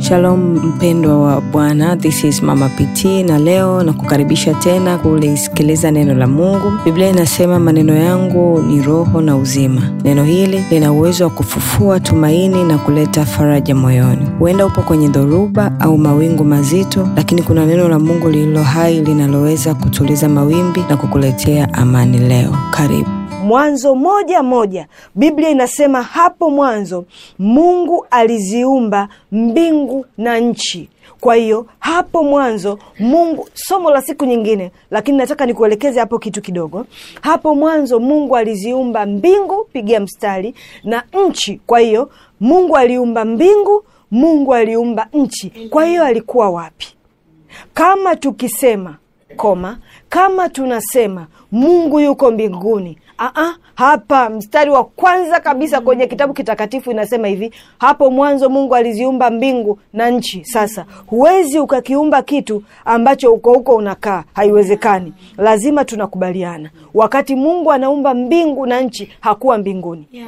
Shalom mpendwa wa Bwana, this is Mama PT na leo na kukaribisha tena kulisikiliza neno la Mungu. Biblia inasema maneno yangu ni roho na uzima. Neno hili lina uwezo wa kufufua tumaini na kuleta faraja moyoni. Huenda upo kwenye dhoruba au mawingu mazito, lakini kuna neno la Mungu lililo hai linaloweza kutuliza mawimbi na kukuletea amani leo. Karibu. Mwanzo moja moja Biblia inasema hapo mwanzo Mungu aliziumba mbingu na nchi. Kwa hiyo hapo mwanzo Mungu, somo la siku nyingine, lakini nataka nikuelekeze hapo kitu kidogo. Hapo mwanzo Mungu aliziumba mbingu, pigia mstari, na nchi. Kwa hiyo Mungu aliumba mbingu, Mungu aliumba nchi. Kwa hiyo alikuwa wapi? Kama tukisema koma, kama tunasema Mungu yuko mbinguni Aa, hapa mstari wa kwanza kabisa kwenye kitabu kitakatifu inasema hivi, hapo mwanzo Mungu aliziumba mbingu na nchi. Sasa huwezi ukakiumba kitu ambacho uko huko unakaa, haiwezekani. Lazima tunakubaliana, wakati Mungu anaumba mbingu na nchi hakuwa mbinguni yeah.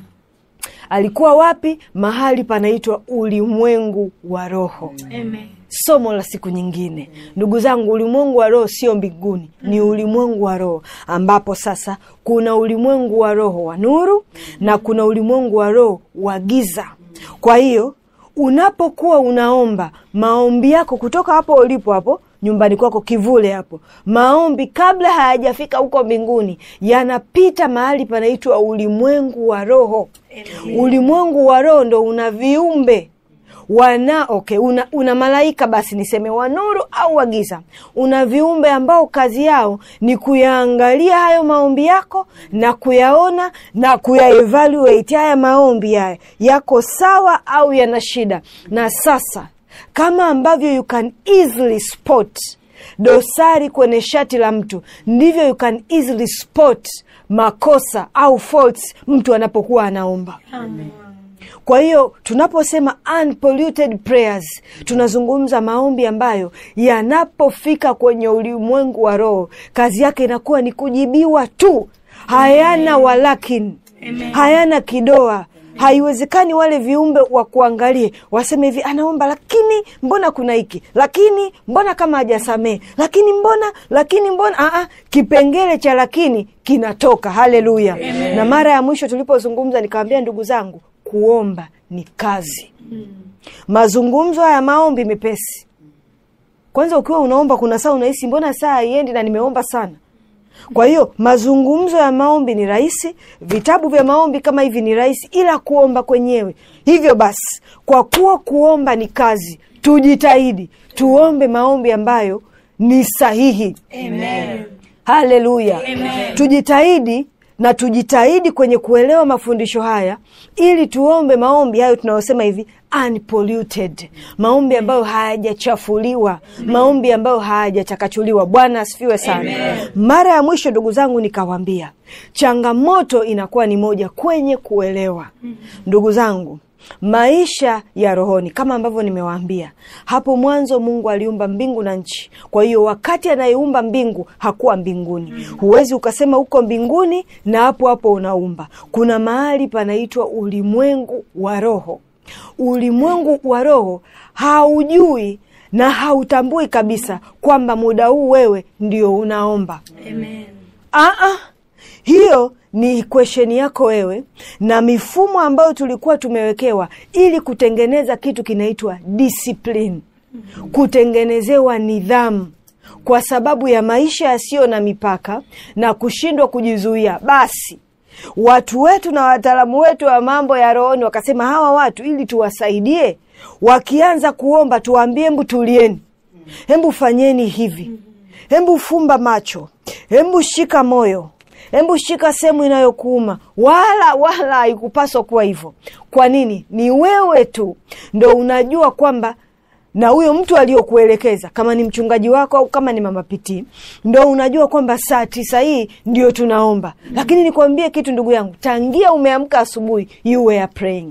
Alikuwa wapi? Mahali panaitwa ulimwengu wa roho Amen. Somo la siku nyingine, ndugu zangu, ulimwengu wa roho sio mbinguni, ni ulimwengu wa roho, ambapo sasa kuna ulimwengu wa roho wa nuru na kuna ulimwengu wa roho wa giza. Kwa hiyo unapokuwa unaomba maombi yako kutoka hapo ulipo hapo nyumbani kwako kivule hapo, maombi kabla hayajafika huko mbinguni yanapita mahali panaitwa ulimwengu wa roho. Ulimwengu wa roho ndo una viumbe wana okay, una, una malaika basi niseme wa nuru au wa giza. Una viumbe ambao kazi yao ni kuyaangalia hayo maombi yako na kuyaona na kuyaevaluate haya maombi haya yako sawa au yana shida. Na sasa kama ambavyo you can easily spot dosari kwenye shati la mtu, ndivyo you can easily spot makosa au faults mtu anapokuwa anaomba Amen. Kwa hiyo tunaposema unpolluted prayers, tunazungumza maombi ambayo yanapofika kwenye ulimwengu wa roho, kazi yake inakuwa ni kujibiwa tu, hayana walakini, hayana kidoa. Haiwezekani wale viumbe wa kuangalie waseme hivi, anaomba lakini mbona kuna hiki, lakini mbona kama hajasamehe, lakini mbona, lakini mbona. Aa, kipengele cha lakini kinatoka. Haleluya! Na mara ya mwisho tulipozungumza, nikawambia ndugu zangu kuomba ni kazi hmm. Mazungumzo haya maombi mepesi. Kwanza ukiwa unaomba, kuna saa unahisi mbona saa haiendi na nimeomba sana. Kwa hiyo mazungumzo ya maombi ni rahisi, vitabu vya maombi kama hivi ni rahisi, ila kuomba kwenyewe. Hivyo basi, kwa kuwa kuomba ni kazi, tujitahidi tuombe maombi ambayo ni sahihi. Amen. Haleluya, tujitahidi na tujitahidi kwenye kuelewa mafundisho haya ili tuombe maombi hayo tunayosema hivi unpolluted, maombi ambayo hayajachafuliwa, maombi ambayo hayajachakachuliwa. Bwana asifiwe sana. Amen. Mara ya mwisho ndugu zangu, nikawambia changamoto inakuwa ni moja kwenye kuelewa. Ndugu zangu maisha ya rohoni kama ambavyo nimewaambia hapo mwanzo, Mungu aliumba mbingu na nchi. Kwa hiyo wakati anayeumba mbingu hakuwa mbinguni. Huwezi ukasema uko mbinguni na hapo hapo unaumba. Kuna mahali panaitwa ulimwengu wa roho. Ulimwengu wa roho haujui na hautambui kabisa kwamba muda huu wewe ndio unaomba. Amen. Aa, hiyo ni kwesheni yako wewe na mifumo ambayo tulikuwa tumewekewa ili kutengeneza kitu kinaitwa discipline, kutengenezewa nidhamu kwa sababu ya maisha yasiyo na mipaka na kushindwa kujizuia. Basi watu wetu na wataalamu wetu wa mambo ya rohoni wakasema, hawa watu ili tuwasaidie, wakianza kuomba tuwaambie, hembu tulieni, hembu fanyeni hivi, hembu fumba macho, hembu shika moyo Hebu shika sehemu inayokuuma. Wala wala haikupaswa kuwa hivyo. Kwa nini? Ni wewe tu ndo unajua kwamba, na huyo mtu aliyokuelekeza kama ni mchungaji wako au kama ni mama pitii, ndo unajua kwamba saa tisa hii ndio tunaomba. Lakini nikwambie kitu ndugu yangu, tangia umeamka asubuhi, you were praying.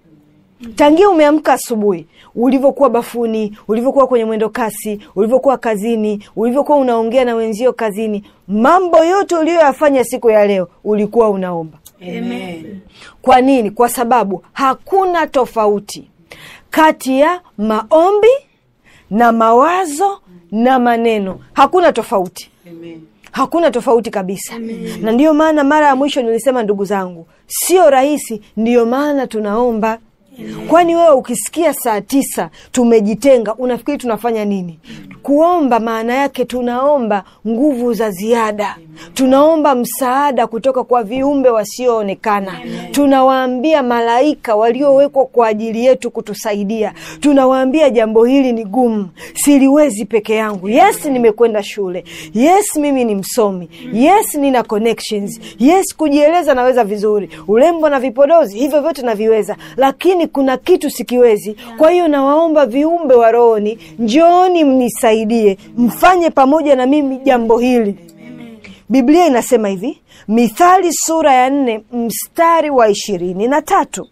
Tangia umeamka asubuhi, ulivyokuwa bafuni, ulivyokuwa kwenye mwendo kasi, ulivyokuwa kazini, ulivyokuwa unaongea na wenzio kazini, mambo yote uliyoyafanya siku ya leo ulikuwa unaomba. Amen. Kwa nini? Kwa sababu hakuna tofauti kati ya maombi na mawazo na maneno hakuna tofauti hakuna tofauti kabisa na ndiyo maana mara ya mwisho nilisema ndugu zangu sio rahisi ndiyo maana tunaomba kwani wewe ukisikia saa tisa tumejitenga unafikiri tunafanya nini kuomba maana yake tunaomba nguvu za ziada tunaomba msaada kutoka kwa viumbe wasioonekana tunawaambia malaika waliowekwa kwa ajili yetu kutusaidia tunawaambia jambo hili ni gumu siliwezi peke yangu yes nimekwenda shule yes mimi ni msomi yes nina connections yes kujieleza naweza vizuri urembo na vipodozi hivyo vyote naviweza lakini kuna kitu sikiwezi kwa hiyo nawaomba viumbe wa rohoni njooni mnisaidie mfanye pamoja na mimi jambo hili biblia inasema hivi mithali sura ya nne mstari wa ishirini na tatu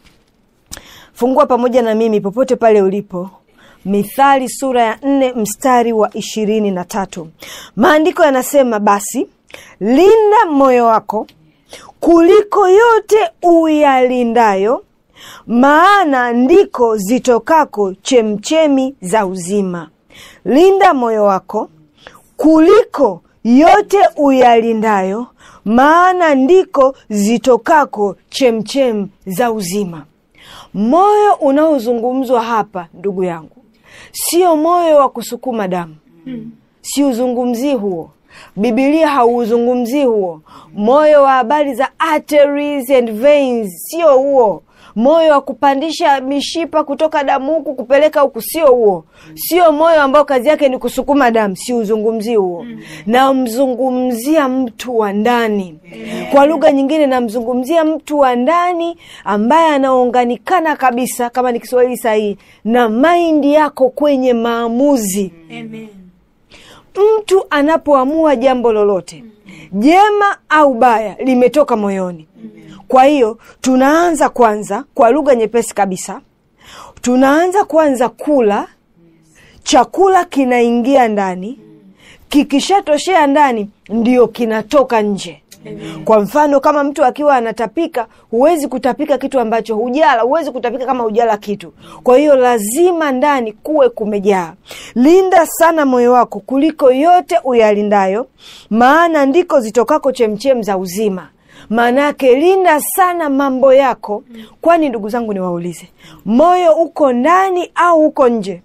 fungua pamoja na mimi popote pale ulipo mithali sura ya nne mstari wa ishirini na tatu maandiko yanasema basi linda moyo wako kuliko yote uyalindayo maana ndiko zitokako chemchemi za uzima linda moyo wako kuliko yote uyalindayo maana ndiko zitokako chemchem za uzima moyo unaozungumzwa hapa ndugu yangu sio moyo wa kusukuma damu siuzungumzii huo bibilia hauuzungumzii huo moyo wa habari za arteries and veins sio huo moyo wa kupandisha mishipa kutoka damu huku kupeleka huku sio huo sio moyo ambao kazi yake ni kusukuma damu siuzungumzii huo namzungumzia mtu wa ndani kwa lugha nyingine namzungumzia mtu wa ndani ambaye anaunganikana kabisa kama ni kiswahili sahihi na maindi yako kwenye maamuzi Amen. mtu anapoamua jambo lolote jema au baya limetoka moyoni kwa hiyo tunaanza kwanza kwa lugha nyepesi kabisa tunaanza kwanza kula chakula kinaingia ndani kikishatoshea ndani ndio kinatoka nje kwa mfano kama mtu akiwa anatapika huwezi kutapika kitu ambacho hujala huwezi kutapika kama hujala kitu kwa hiyo lazima ndani kuwe kumejaa linda sana moyo wako kuliko yote uyalindayo maana ndiko zitokako chemchem za uzima maana yake linda sana mambo yako kwani ndugu zangu niwaulize moyo uko ndani au uko nje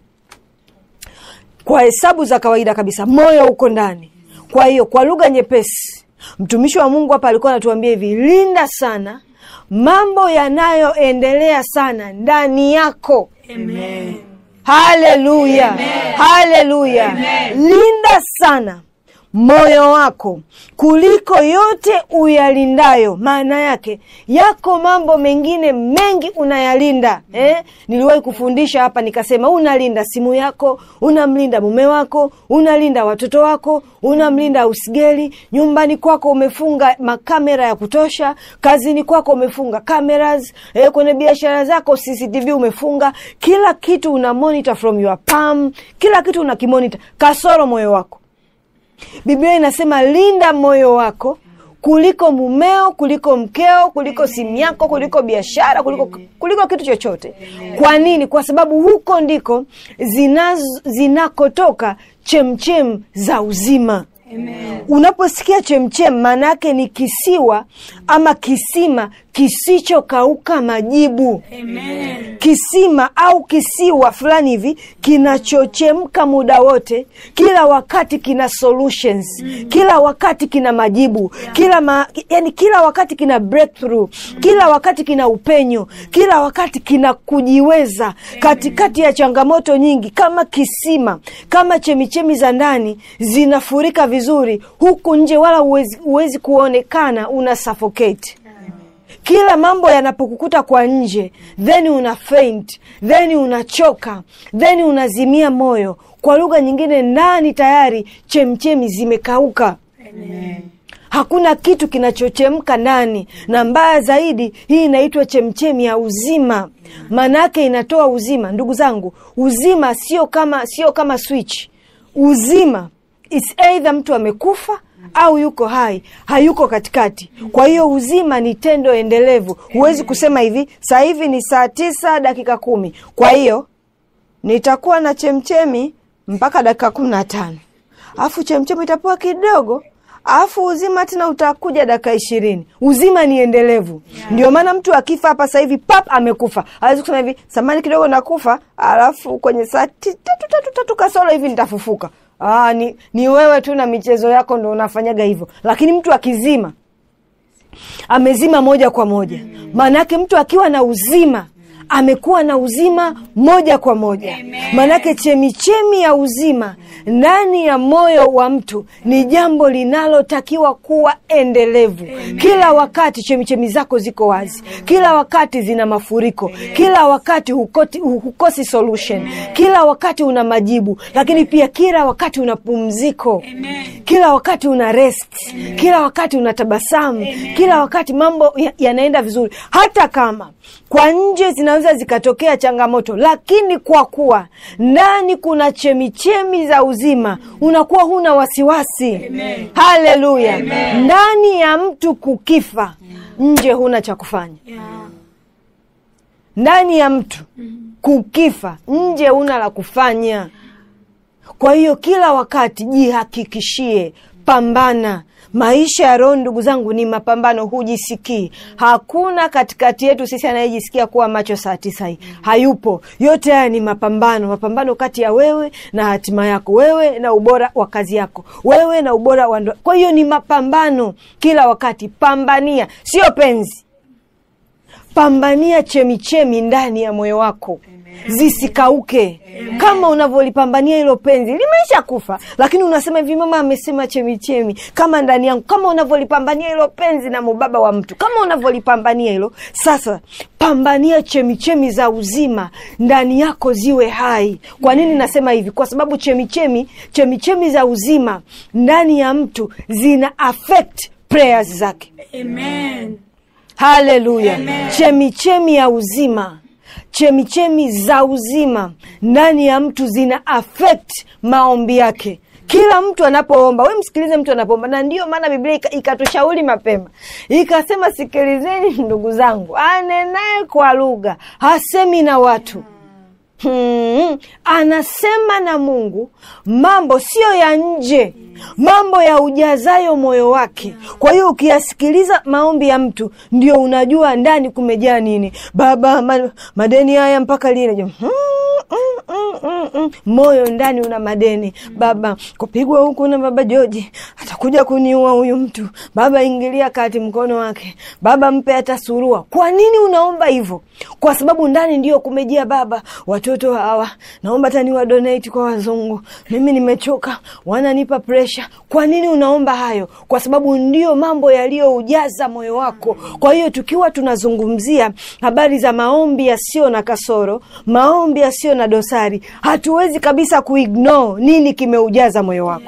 kwa hesabu za kawaida kabisa moyo uko ndani kwa hiyo kwa lugha nyepesi mtumishi wa mungu hapa alikuwa anatuambia hivi linda sana mambo yanayoendelea sana ndani yako Amen. haleluya haleluya linda sana moyo wako kuliko yote uyalindayo maana yake yako mambo mengine mengi unayalinda eh? niliwahi kufundisha hapa nikasema unalinda simu yako unamlinda mume wako unalinda watoto wako unamlinda usigeli nyumbani kwako umefunga makamera ya kutosha kazini kwako umefunga cameras eh, kwenye biashara zako cctv umefunga kila kitu una monitor from your palm kila kitu una kimonita kasoro moyo wako biblia inasema linda moyo wako kuliko mumeo kuliko mkeo kuliko simu yako kuliko biashara kuliko, kuliko kitu chochote kwa nini kwa sababu huko ndiko zinazo- zinakotoka chemchem za uzima Amen. unaposikia chemchem maana yake ni kisiwa ama kisima kisichokauka majibu Amen. kisima au kisiwa fulani hivi kinachochemka muda wote kila wakati kina solutions kila wakati kina majibu kila ma, yani kila wakati kina breakthrough kila wakati kina upenyo kila wakati kina kujiweza katikati ya changamoto nyingi kama kisima kama chemichemi za ndani zinafurika vizuri huku nje wala huwezi, huwezi kuonekana una suffocate kila mambo yanapokukuta kwa nje then una faint then unachoka then unazimia moyo kwa lugha nyingine ndani tayari chemchemi zimekauka Amen. hakuna kitu kinachochemka ndani na mbaya zaidi hii inaitwa chemchemi ya uzima maana yake inatoa uzima ndugu zangu uzima sio kama sio kama switch uzima It's either mtu amekufa au yuko hai hayuko katikati kwa hiyo uzima ni tendo endelevu huwezi kusema hivi saa hivi ni saa tisa dakika kumi kwa hiyo nitakuwa na chemchemi mpaka dakika kumi na tano alafu chemchemi itapoa kidogo alafu uzima tena utakuja dakika ishirini uzima ni endelevu ndio maana mtu akifa hapa sasa hivi pap amekufa awezi kusema hivi samani kidogo nakufa alafu kwenye saa ti- tatu tatu tatu kasoro hivi nitafufuka Aa, ni, ni wewe tu na michezo yako ndo unafanyaga hivyo lakini mtu akizima amezima moja kwa moja maana yake mtu akiwa na uzima amekuwa na uzima moja kwa moja maanake chemichemi ya uzima ndani ya moyo wa mtu ni jambo linalotakiwa kuwa endelevu kila wakati chemichemi zako ziko wazi kila wakati zina mafuriko kila wakati hukoti, hukosi solution kila wakati una majibu lakini pia kila wakati una pumziko kila wakati una rest kila wakati una tabasamu kila wakati mambo ya- yanaenda vizuri hata kama kwa nje zinaweza zikatokea changamoto lakini kwa kuwa ndani kuna chemichemi za uzima unakuwa huna wasiwasi haleluya ndani ya mtu kukifa nje huna cha kufanya ndani ya mtu kukifa nje huna la kufanya kwa hiyo kila wakati jihakikishie pambana maisha ya roho ndugu zangu ni mapambano hujisikii hakuna katikati yetu sisi anayejisikia kuwa macho saa tisa hii hayupo yote haya ni mapambano mapambano kati ya wewe na hatima yako wewe na ubora wa kazi yako wewe na ubora wa ndoa kwa hiyo ni mapambano kila wakati pambania sio penzi pambania chemichemi ndani ya moyo wako zisikauke kama unavyolipambania hilo penzi limeisha kufa lakini unasema hivi mama amesema chemichemi kama ndani yangu kama unavyolipambania hilo penzi na mubaba wa mtu kama unavyolipambania hilo sasa pambania chemichemi za uzima ndani yako ziwe hai kwa nini nasema hivi kwa sababu chemichemi chemichemi za uzima ndani ya mtu zina affect prayers zake Amen. haleluya chemichemi ya uzima chemichemi za uzima ndani ya mtu zina affect maombi yake kila mtu anapoomba we msikilize mtu anapoomba na ndiyo maana biblia ika- ikatushauri mapema ikasema sikilizeni ndugu zangu anenaye kwa lugha hasemi na watu Hmm, anasema na mungu mambo siyo ya nje mambo ya ujazayo moyo wake kwa hiyo ukiyasikiliza maombi ya mtu ndio unajua ndani kumejaa nini baba ma, madeni haya mpaka lini hmm, mm, mm, mm, mm. moyo ndani una madeni baba kupigwa huku na baba joji atakuja kuniua huyu mtu baba ingilia kati mkono wake baba mpe hata surua kwa nini unaomba hivyo kwa sababu ndani ndio kumejia baba watoto hawa naomba hata niwa donate kwa wazungu mimi nimechoka wananipa presha kwa nini unaomba hayo kwa sababu ndio mambo yaliyoujaza moyo wako kwa hiyo tukiwa tunazungumzia habari za maombi yasiyo na kasoro maombi yasiyo na dosari hatuwezi kabisa kuignore nini kimeujaza moyo wako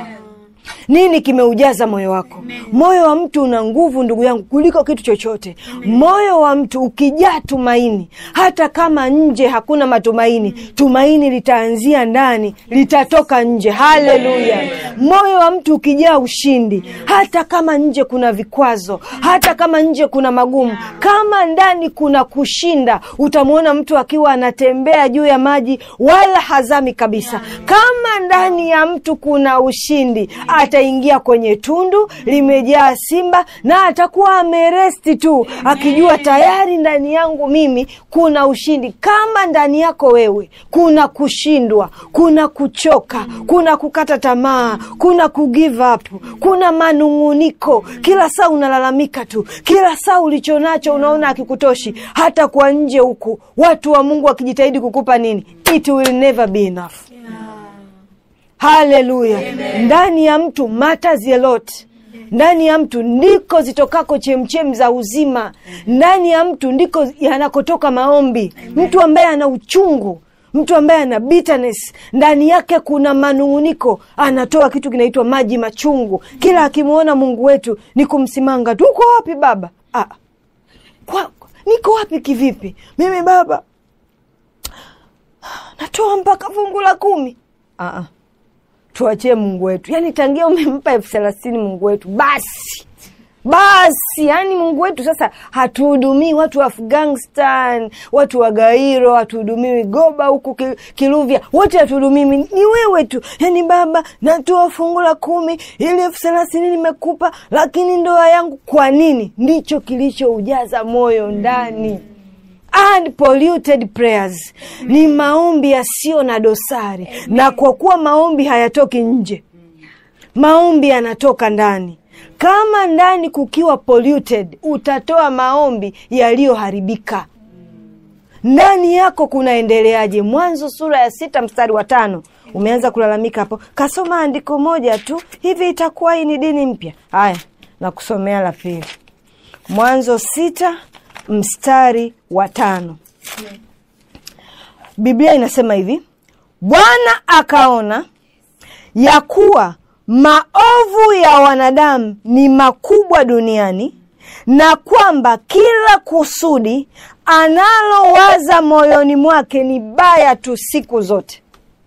nini kimeujaza moyo wako moyo wa mtu una nguvu ndugu yangu kuliko kitu chochote moyo wa mtu ukijaa tumaini hata kama nje hakuna matumaini tumaini litaanzia ndani litatoka nje haleluya moyo wa mtu ukijaa ushindi hata kama nje kuna vikwazo hata kama nje kuna magumu kama ndani kuna kushinda utamwona mtu akiwa anatembea juu ya maji wala hazami kabisa kama ndani ya mtu kuna ushindi ataingia kwenye tundu limejaa simba na atakuwa ameresti tu akijua tayari ndani yangu mimi kuna ushindi kama ndani yako wewe kuna kushindwa kuna kuchoka kuna kukata tamaa kuna kugive up kuna manung'uniko kila saa unalalamika tu kila saa ulichonacho unaona akikutoshi hata kwa nje huku watu wa mungu wakijitahidi kukupa nini it will never be enough haleluya ndani ya mtu matters a lot ndani ya mtu ndiko zitokako chemchem za uzima ndani ya mtu ndiko yanakotoka maombi mtu ambaye ana uchungu mtu ambaye ana bitterness ndani yake kuna manung'uniko anatoa kitu kinaitwa maji machungu kila akimwona mungu wetu ni kumsimanga tu uko wapi baba ah. kwa, niko wapi kivipi mimi baba natoa mpaka fungu la kumi ah, ah tuachie mungu wetu yaani tangia umempa elfu thelathini mungu wetu basi basi yani mungu wetu sasa hatuhudumii watu wa afghanistan watu wa gairo hatuhudumiwi goba huku Ki- kiluvya wote hatuhudumii ni wewe tu yani baba natoa fungu la kumi ili elfu thelathini nimekupa lakini ndoa yangu kwa nini ndicho kilichoujaza moyo ndani unpolluted prayers ni maombi yasiyo na dosari na kwa kuwa maombi hayatoki nje maombi yanatoka ndani kama ndani kukiwa polluted utatoa maombi yaliyoharibika ndani yako kunaendeleaje mwanzo sura ya sita mstari wa tano umeanza kulalamika hapo kasoma andiko moja tu hivi itakuwa hii ni dini mpya haya na kusomea la pili mwanzo sita mstari wa tano biblia inasema hivi bwana akaona ya kuwa maovu ya wanadamu ni makubwa duniani na kwamba kila kusudi analowaza moyoni mwake ni baya tu siku zote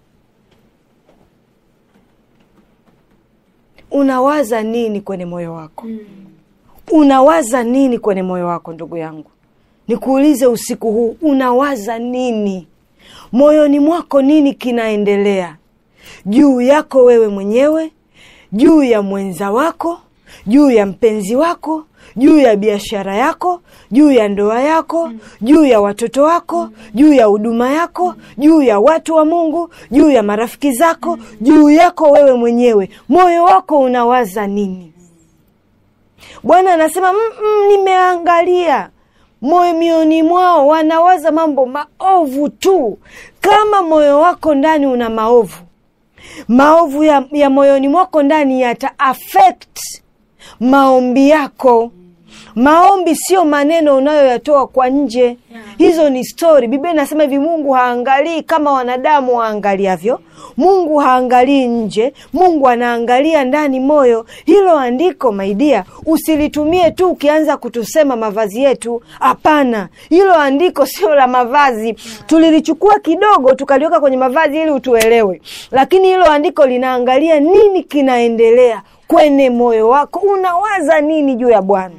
unawaza nini kwenye moyo wako unawaza nini kwenye moyo wako ndugu yangu nikuulize usiku huu unawaza nini moyoni mwako nini kinaendelea juu yako wewe mwenyewe juu ya mwenza wako juu ya mpenzi wako juu ya biashara yako juu ya ndoa yako juu ya watoto wako juu ya huduma yako juu ya watu wa mungu juu ya marafiki zako juu yako wewe mwenyewe moyo wako unawaza nini bwana anasema mm, mm, nimeangalia moyoni mwao wanawaza mambo maovu tu kama moyo wako ndani una maovu maovu ya, ya moyoni mwako ndani yata affect maombi yako maombi sio maneno unayoyatoa kwa nje hizo ni stori biblia inasema hivi mungu haangalii kama wanadamu waangaliavyo mungu haangalii nje mungu anaangalia ndani moyo hilo andiko maidia usilitumie tu ukianza kutusema mavazi yetu hapana hilo andiko sio la mavazi tulilichukua kidogo tukaliweka kwenye mavazi ili utuelewe lakini hilo andiko linaangalia nini kinaendelea kwenye moyo wako unawaza nini juu ya bwana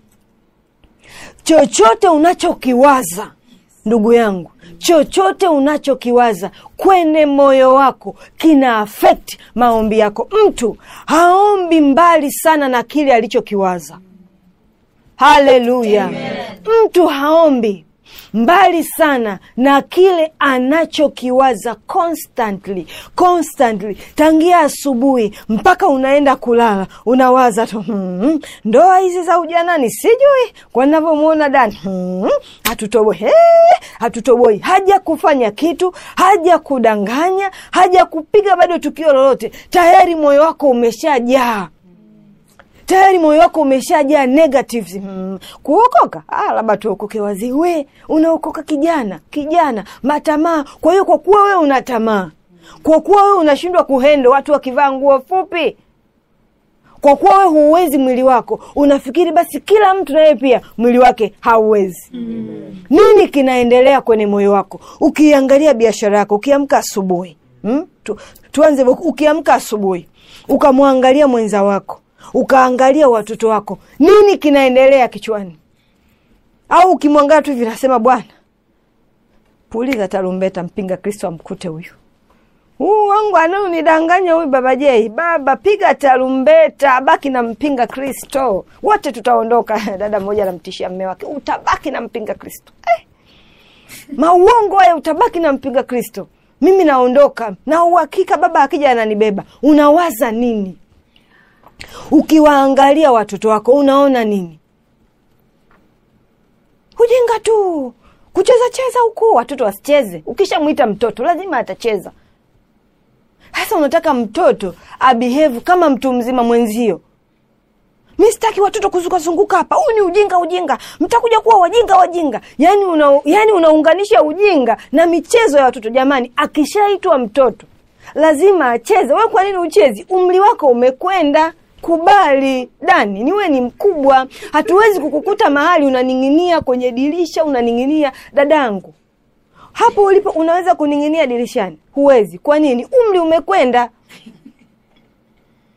chochote unachokiwaza ndugu yangu chochote unachokiwaza kwenye moyo wako kina afekti maombi yako mtu haombi mbali sana na kile alichokiwaza haleluya mtu haombi mbali sana na kile anachokiwaza constantly constantly tangia asubuhi mpaka unaenda kulala unawaza tu hmm, ndoa hizi za ujanani sijui kwa navyomwona dani hmm, hatutoboi hey, hatutoboi haja kufanya kitu haja kudanganya haja kupiga bado tukio lolote tayari moyo wako umeshajaa tayari moyo wako umeshajaa negatives hmm. kuokoka ah, labda tuokoke wazi we unaokoka kijana kijana matamaa kwa hiyo kwa kuwa wewe una tamaa kwa kuwa wewe unashindwa kuhendo watu wakivaa nguo fupi kwa kuwa wewe huuwezi mwili wako unafikiri basi kila mtu naye pia mwili wake hauwezi mm. nini kinaendelea kwenye moyo wako ukiangalia biashara yako ukiamka asubuhi hmm? tu, tuanze ukiamka asubuhi ukamwangalia mwenza wako ukaangalia watoto wako nini kinaendelea kichwani au ukimwangalia tu hivi nasema bwana puliza tarumbeta mpinga kristo amkute huyu huu wangu anaonidanganya huyu baba jei baba piga tarumbeta abaki na mpinga kristo wote tutaondoka dada mmoja anamtishia mme wake utabaki na mpinga kristo eh. mauongo haya utabaki na mpinga kristo mimi naondoka na uhakika baba akija ananibeba unawaza nini ukiwaangalia watoto wako unaona nini ujinga tu kucheza cheza huku watoto wasicheze ukishamwita mtoto lazima atacheza sasa unataka mtoto abehave kama mtu mzima mwenzio mi sitaki watoto kuzungukazunguka hapa huu ni ujinga ujinga mtakuja kuwa wajinga wajinga yani una, yani unaunganisha ujinga na michezo ya watoto jamani akishaitwa mtoto lazima acheze we kwa nini uchezi umri wako umekwenda kubali dani niwe ni mkubwa hatuwezi kukukuta mahali unaning'inia kwenye dirisha unaning'inia dadangu hapo ulipo unaweza kuning'inia dirishani huwezi kwa nini umri umekwenda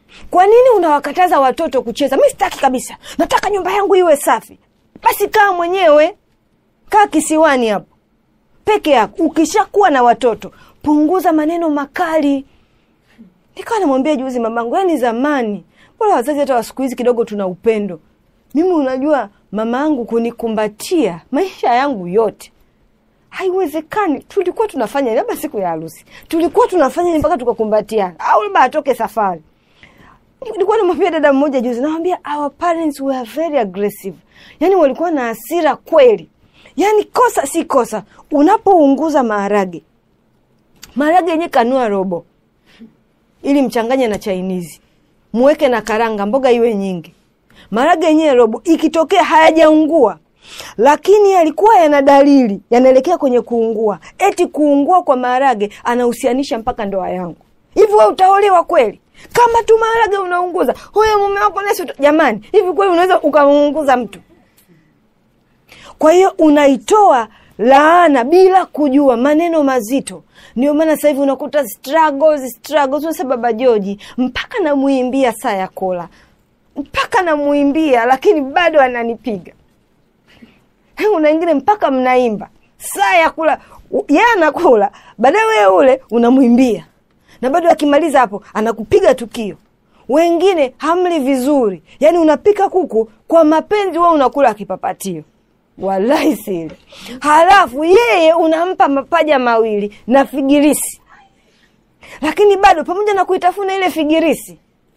kwa nini unawakataza watoto kucheza mi sitaki kabisa nataka nyumba yangu iwe safi basi kaa mwenyewe kaa kisiwani hapo peke yako ukishakuwa na watoto punguza maneno makali nikawa namwambia juzi mamangu yani zamani bora wazazi hata wa siku hizi kidogo tuna upendo mimi unajua mama yangu kunikumbatia maisha yangu yote haiwezekani tulikuwa tunafanya labda siku ya harusi tulikuwa tunafanya mpaka tukakumbatiana au labda atoke safari nilikuwa namwambia dada mmoja juzi nawambia our parents were very aggressive yaani walikuwa na hasira kweli yaani kosa si kosa unapounguza maharage maharage yenye kanua robo ili mchanganye na chainizi muweke na karanga mboga iwe nyingi maharage yenyewe robo ikitokea hayajaungua lakini yalikuwa yana dalili yanaelekea kwenye kuungua eti kuungua kwa maharage anahusianisha mpaka ndoa yangu hivi we utaolewa kweli kama tu maharage unaunguza huyo mume wako nesi uta- jamani hivi kweli unaweza ukamuunguza mtu kwa hiyo unaitoa laana bila kujua maneno mazito ndio maana sasa hivi unakuta struggles struggles unasema baba joji mpaka namuimbia saa ya kola mpaka namuimbia lakini bado ananipiga una ingine mpaka mnaimba saa ya kula u- yeye anakula baadaye wewe ule unamwimbia na bado akimaliza hapo anakupiga tukio wengine hamli vizuri yaani unapika kuku kwa mapenzi wewe unakula kipapatio wallahi siri halafu yeye unampa mapaja mawili na figirisi lakini bado pamoja na kuitafuna ile figirisi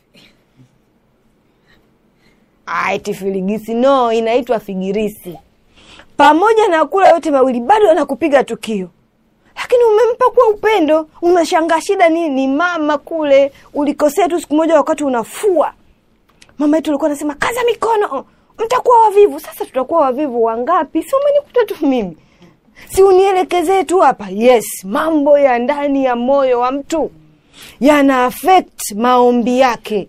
aiti filigisi no inaitwa figirisi pamoja na kula yote mawili bado anakupiga tukio lakini umempa kwa upendo unashangaa shida nini ni mama kule ulikosea tu siku moja wakati unafua mama yetu alikuwa anasema kaza mikono mtakuwa wavivu sasa tutakuwa wavivu wangapi si umenikuta tu mimi si unielekezee tu hapa yes mambo ya ndani ya moyo wa mtu yana affect maombi yake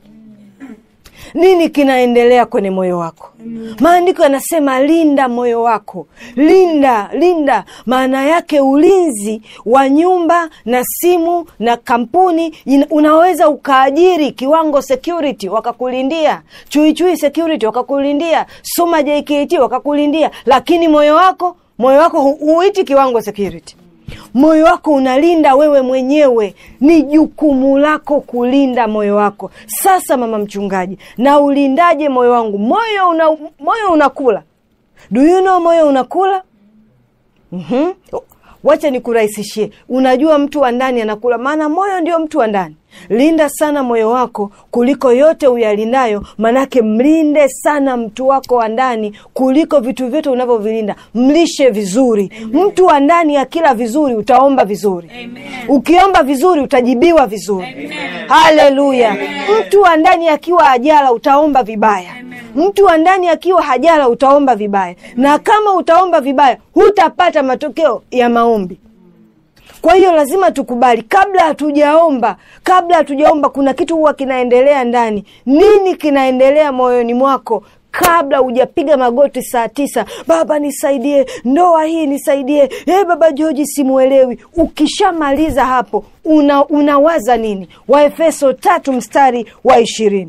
nini kinaendelea kwenye moyo wako maandiko yanasema linda moyo wako linda linda maana yake ulinzi wa nyumba na simu na kampuni ina- unaweza ukaajiri kiwango security wakakulindia chuichui security wakakulindia soma jkt wakakulindia lakini moyo wako moyo wako hu- huiti kiwango security moyo wako unalinda wewe mwenyewe ni jukumu lako kulinda moyo wako sasa mama mchungaji na ulindaje moyo wangu moyo una, moyo unakula do you know moyo unakula mm-hmm. wacha nikurahisishie unajua mtu wa ndani anakula maana moyo ndio mtu wa ndani linda sana moyo wako kuliko yote uyalindayo manake mlinde sana mtu wako wa ndani kuliko vitu vyote unavyovilinda mlishe vizuri mtu wa ndani akila vizuri utaomba vizuri ukiomba vizuri utajibiwa vizuri haleluya mtu wa ndani akiwa ajala utaomba vibaya mtu wa ndani akiwa hajala utaomba vibaya na kama utaomba vibaya hutapata matokeo ya maombi kwa hiyo lazima tukubali kabla hatujaomba kabla hatujaomba kuna kitu huwa kinaendelea ndani nini kinaendelea moyoni mwako kabla hujapiga magoti saa tisa baba nisaidie ndoa hii nisaidie e baba joji simuelewi ukishamaliza hapo una, unawaza nini waefeso tatu mstari wa ishirini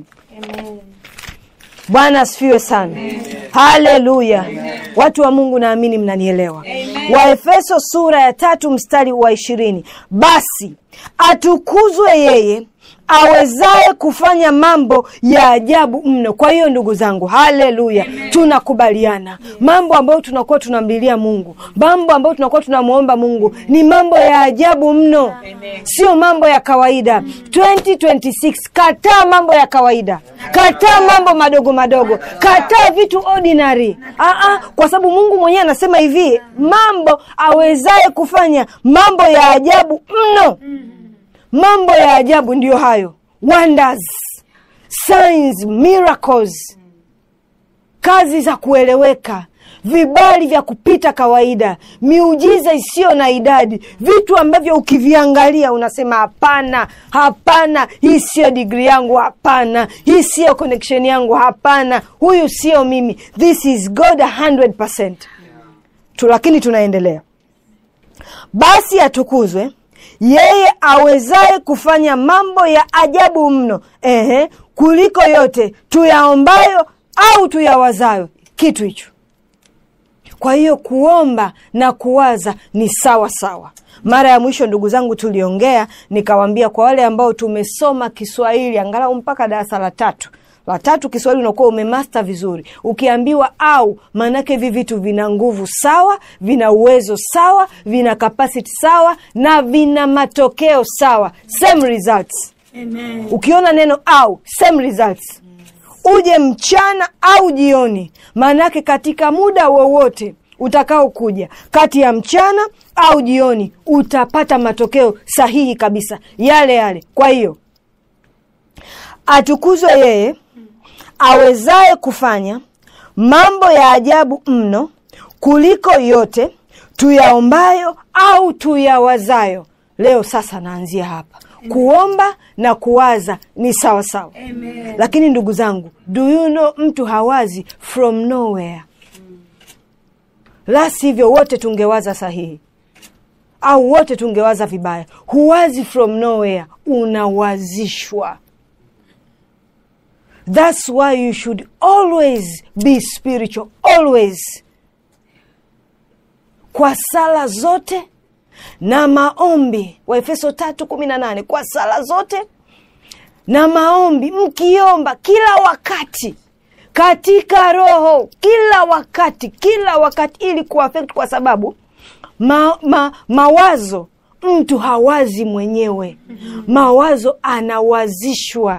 bwana asifiwe sana haleluya watu wa mungu naamini mnanielewa waefeso sura ya tatu mstari wa ishirini basi atukuzwe yeye awezaye kufanya mambo ya ajabu mno kwa hiyo ndugu zangu haleluya tunakubaliana mambo ambayo tunakuwa tunamlilia mungu mambo ambayo tunakuwa tunamwomba mungu ni mambo ya ajabu mno sio mambo ya kawaida 2026 kataa mambo ya kawaida kataa mambo madogo madogo kataa vitu ordinary Aa, kwa sababu mungu mwenyewe anasema hivi mambo awezaye kufanya mambo ya ajabu mno mambo ya ajabu ndiyo hayo wonders signs miracles kazi za kueleweka vibali vya kupita kawaida miujiza isiyo na idadi vitu ambavyo ukiviangalia unasema hapana hapana hii siyo digri yangu hapana hii siyo connection yangu hapana huyu sio mimi this is god 100 tu lakini tunaendelea basi atukuzwe yeye awezaye kufanya mambo ya ajabu mno ehe kuliko yote tuyaombayo au tuyawazayo kitu hicho kwa hiyo kuomba na kuwaza ni sawa sawa mara ya mwisho ndugu zangu tuliongea nikawambia kwa wale ambao tumesoma kiswahili angalau mpaka darasa la tatu la tatu kiswahili unakuwa umemasta vizuri ukiambiwa au maanake hivi vitu vina nguvu sawa vina uwezo sawa vina kapasiti sawa na vina matokeo sawa same results Amen. ukiona neno au same results uje mchana au jioni maanake katika muda wowote utakao kuja kati ya mchana au jioni utapata matokeo sahihi kabisa yale yale kwa hiyo atukuzwe yeye awezaye kufanya mambo ya ajabu mno kuliko yote tuyaombayo au tuyawazayo leo sasa naanzia hapa kuomba na kuwaza ni sawa sawa Amen. lakini ndugu zangu do you know mtu hawazi from nowhere la sivyo wote tungewaza sahihi au wote tungewaza vibaya huwazi from nowhere unawazishwa thats why you should always be spiritual always kwa sala zote na maombi waefeso tatu kumi na nane kwa sala zote na maombi mkiomba kila wakati katika roho kila wakati kila wakati ili kuafekt kwa sababu ma, ma, mawazo mtu hawazi mwenyewe mawazo anawazishwa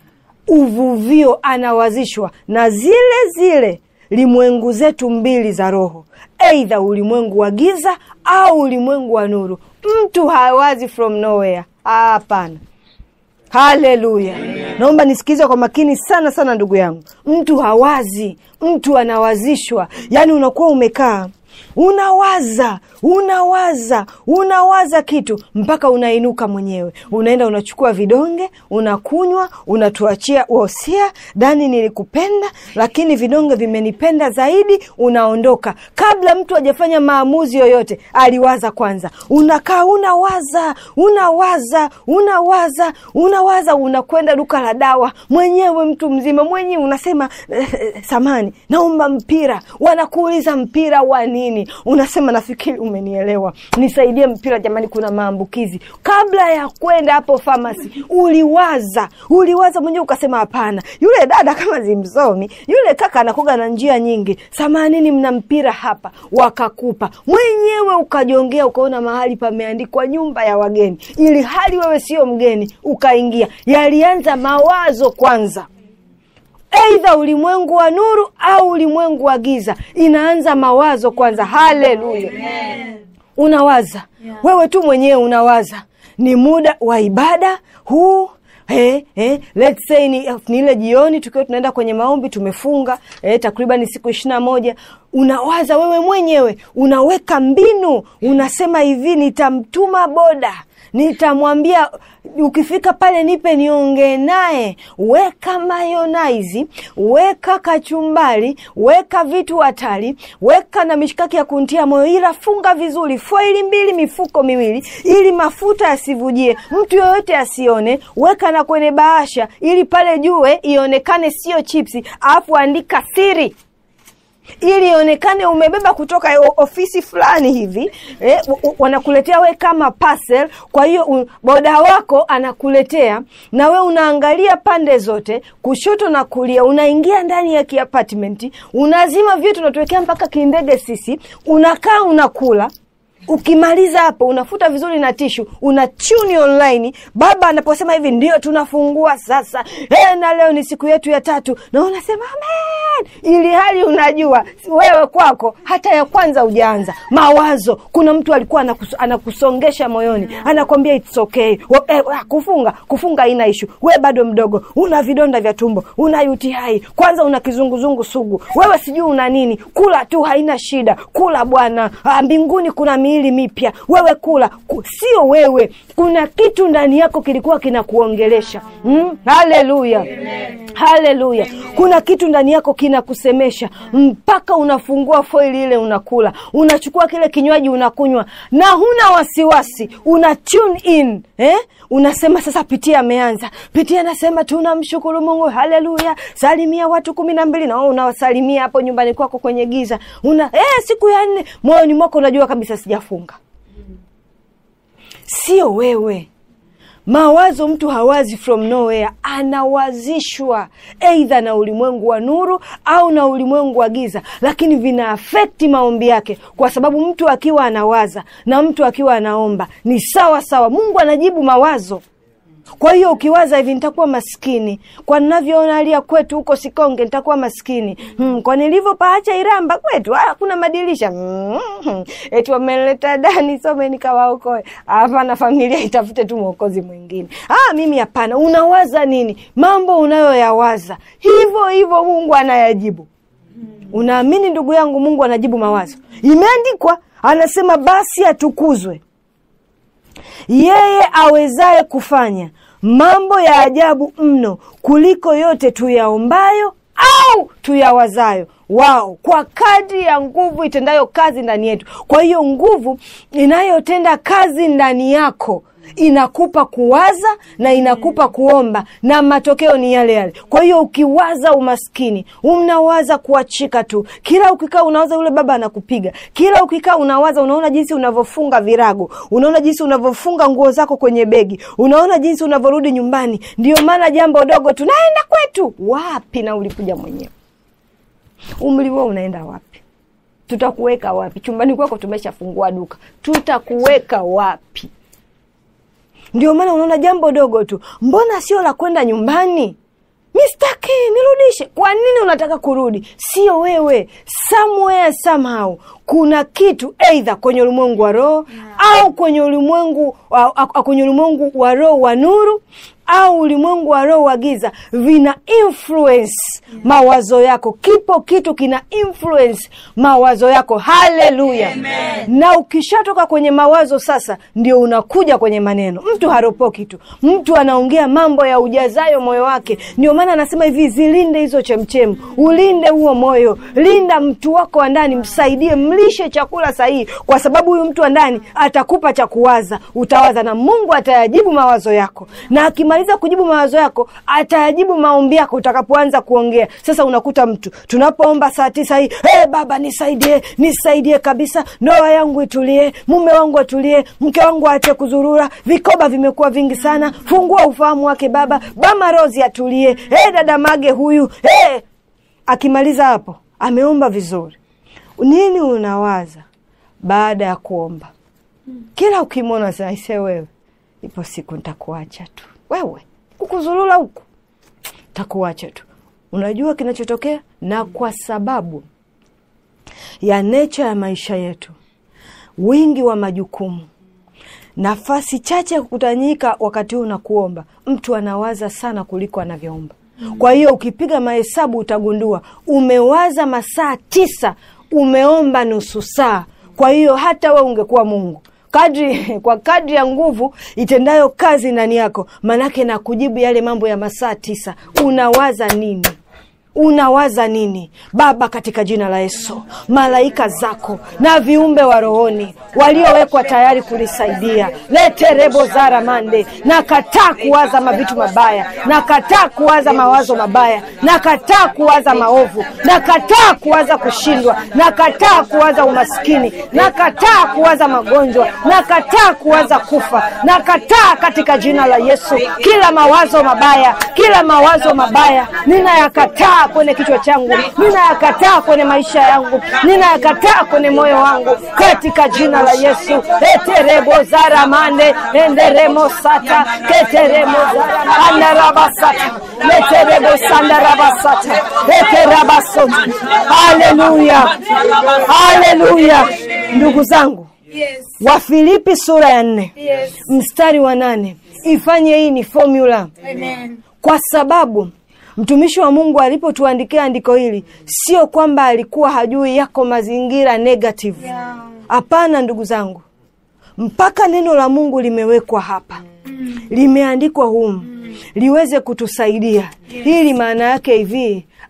uvuvio anawazishwa na zile zile limwengu zetu mbili za roho eidha ulimwengu wa giza au ulimwengu wa nuru mtu hawazi from nowhere hapana haleluya naomba nisikize kwa makini sana sana ndugu yangu mtu hawazi mtu anawazishwa yaani unakuwa umekaa unawaza unawaza unawaza kitu mpaka unainuka mwenyewe unaenda unachukua vidonge unakunywa unatuachia wosia dani nilikupenda lakini vidonge vimenipenda zaidi unaondoka kabla mtu hajafanya maamuzi yoyote aliwaza kwanza unakaa unawaza unawaza unawaza unawaza unakwenda duka la dawa mwenyewe mtu mzima mwenyewe unasema eh, eh, samani naomba mpira wanakuuliza mpira wa nini unasema nafikiri umenielewa nisaidie mpira jamani kuna maambukizi kabla ya kwenda hapo famasi uliwaza uliwaza mwenyewe ukasema hapana yule dada kama zimsomi yule kaka anakuga na njia nyingi samanini mna mpira hapa wakakupa mwenyewe ukajongea ukaona mahali pameandikwa nyumba ya wageni ili hali wewe sio mgeni ukaingia yalianza mawazo kwanza eidha ulimwengu wa nuru au ulimwengu wa giza inaanza mawazo kwanza haleluya unawaza Yeah. wewe tu mwenyewe unawaza ni muda wa ibada huu Eh, eh, let's say ni, ni ile jioni tukiwa tunaenda kwenye maombi tumefunga eh, takriban siku ishiri na moja unawaza wewe mwenyewe unaweka mbinu unasema hivi nitamtuma boda nitamwambia ukifika pale nipe niongee naye weka mayonaizi weka kachumbari weka vitu hatari weka na mishikaki ya kuntia moyo ila funga vizuri foili mbili mifuko miwili ili mafuta yasivujie mtu yoyote asione weka na kwenye bahasha ili pale jue ionekane sio chipsi alafu andika siri ili ionekane umebeba kutoka o- ofisi fulani hivi eh, w- w- wanakuletea we kama parcel kwa hiyo u- boda wako anakuletea na we unaangalia pande zote kushoto na kulia unaingia ndani ya kiapartmenti unazima vitu unatuwekea mpaka kindege sisi unakaa unakula ukimaliza hapo unafuta vizuri na tishu una tuni online baba anaposema hivi ndio tunafungua sasa e, na leo ni siku yetu ya tatu na unasema amen ili hali unajua wewe kwako hata ya kwanza hujaanza mawazo kuna mtu alikuwa anakus, anakusongesha moyoni anakwambia it's okay Wa- eh, ah, kufunga kufunga haina ishu we bado mdogo una vidonda vya tumbo una UTI kwanza una kizunguzungu sugu wewe sijui una nini kula tu haina shida kula bwana Ah, mbinguni kuna miili mipya wewe kula Ku, sio wewe kuna kitu ndani yako kilikuwa kinakuongelesha mm? haleluya haleluya kuna kitu ndani yako kinakusemesha mpaka unafungua foili ile unakula unachukua kile kinywaji unakunywa na huna wasiwasi una tune in eh? unasema sasa pitia ameanza pitia anasema tunamshukuru mungu haleluya salimia watu kumi na mbili na wewe unawasalimia hapo nyumbani kwako kwenye giza una eh, siku ya nne moyoni mwako unajua kabisa sijafunga sio wewe mawazo mtu hawazi from nowhere anawazishwa eidha na ulimwengu wa nuru au na ulimwengu wa giza lakini vina afekti maombi yake kwa sababu mtu akiwa anawaza na mtu akiwa anaomba ni sawa sawa mungu anajibu mawazo kwa hiyo ukiwaza hivi nitakuwa maskini kwa ninavyoona alia kwetu huko sikonge nitakuwa maskini hmm, kwa nilivyopaacha iramba kwetu hakuna madirisha hmm, eti wameleta dani some nikawaokoe hapana familia itafute tu mwokozi mwingine ah, mimi hapana unawaza nini mambo unayoyawaza hivyo hivyo mungu anayajibu unaamini ndugu yangu mungu anajibu mawazo imeandikwa anasema basi atukuzwe yeye awezaye kufanya mambo ya ajabu mno kuliko yote tuyaombayo au tuyawazayo wao kwa kadri ya nguvu itendayo kazi ndani yetu kwa hiyo nguvu inayotenda kazi ndani yako inakupa kuwaza na inakupa kuomba na matokeo ni yale yale kwa hiyo ukiwaza umaskini unawaza kuachika tu kila ukikaa unawaza yule baba anakupiga kila ukikaa unawaza unaona jinsi unavyofunga virago unaona jinsi unavyofunga nguo zako kwenye begi unaona jinsi unavyorudi nyumbani ndio maana jambo dogo tunaenda kwetu wapi na ulikuja mwenyewe umri huo unaenda wapi tutakuweka wapi chumbani kwako tumeshafungua duka tutakuweka wapi ndio maana unaona jambo dogo tu mbona sio la kwenda nyumbani mistaki nirudishe kwa nini unataka kurudi sio wewe somewhere somehow kuna kitu eidha kwenye ulimwengu wa roho au kwenye ulimwengu wa- a- kwenye ulimwengu wa roho wa nuru au ulimwengu wa roho wa giza vina influence mawazo yako kipo kitu kina influence mawazo yako haleluya na ukishatoka kwenye mawazo sasa ndio unakuja kwenye maneno mtu haropoki tu mtu anaongea mambo ya ujazayo moyo wake ndio maana anasema hivi zilinde hizo chemchemu ulinde huo moyo linda mtu wako wa ndani msaidie mlishe chakula sahihi kwa sababu huyu mtu wa ndani atakupa cha kuwaza utawaza na mungu atayajibu mawazo yako na akimaliza kujibu mawazo yako atayajibu maombi yako utakapoanza kuongea sasa unakuta mtu tunapoomba saa tisa hii hey, baba nisaidie nisaidie kabisa ndoa yangu itulie mume wangu atulie mke wangu aache kuzurura vikoba vimekuwa vingi sana fungua ufahamu wake baba bama rozi atulie hey, dada mage huyu hey. akimaliza hapo ameomba vizuri nini unawaza baada ya kuomba kila ukimwona saise wewe ipo siku ntakuacha tu wewe kukuzulula huku takuacha tu unajua kinachotokea na kwa sababu ya necha ya maisha yetu wingi wa majukumu nafasi chache ya kukutanyika wakati huu na kuomba mtu anawaza sana kuliko anavyoomba kwa hiyo ukipiga mahesabu utagundua umewaza masaa tisa umeomba nusu saa kwa hiyo hata we ungekuwa mungu kadri kwa kadri ya nguvu itendayo kazi ndani yako manake na kujibu yale mambo ya masaa tisa unawaza nini unawaza nini baba katika jina la yesu malaika zako na viumbe wa rohoni waliowekwa tayari kulisaidia leterebo zara mande nakataa kuwaza mavitu mabaya nakataa kuwaza mawazo mabaya nakataa kuwaza maovu nakataa kuwaza kushindwa nakataa kuwaza umaskini nakataa kuwaza magonjwa nakataa kuwaza kufa nakataa katika jina la yesu kila mawazo mabaya kila mawazo mabaya ninayakataa kwenye kichwa changu ninayakataa kwenye maisha yangu ninayakataa kwenye moyo wangu katika jina la yesu eterebo zaramande enderemo sata keteremo andarabasata leterebo sandarabasata eterabasota haleluya haleluya ndugu zangu Yes. wafilipi sura ya nne Yes. mstari wa nane ifanye hii ni formula Amen. kwa sababu mtumishi wa mungu alipotuandikia andiko hili sio kwamba alikuwa hajui yako mazingira negative Yeah. hapana ndugu zangu mpaka neno la mungu limewekwa hapa limeandikwa humu liweze kutusaidia hili maana yake hivi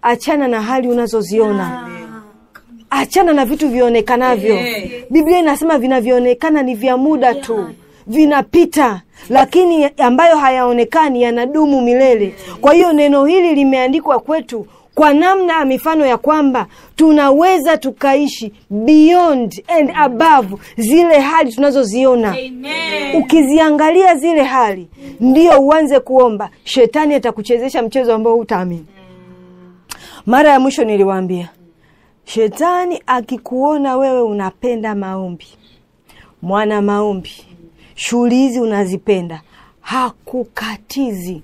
achana na hali unazoziona achana na vitu vionekanavyo biblia inasema vinavyoonekana ni vya muda tu vinapita lakini ambayo hayaonekani yanadumu milele kwa hiyo neno hili limeandikwa kwetu kwa namna ya mifano ya kwamba tunaweza tukaishi beyond and above zile hali tunazoziona ukiziangalia zile hali ndio uanze kuomba shetani atakuchezesha mchezo ambao hutaamini mara ya mwisho niliwaambia shetani akikuona wewe unapenda maombi mwana maombi shughuli hizi unazipenda hakukatizi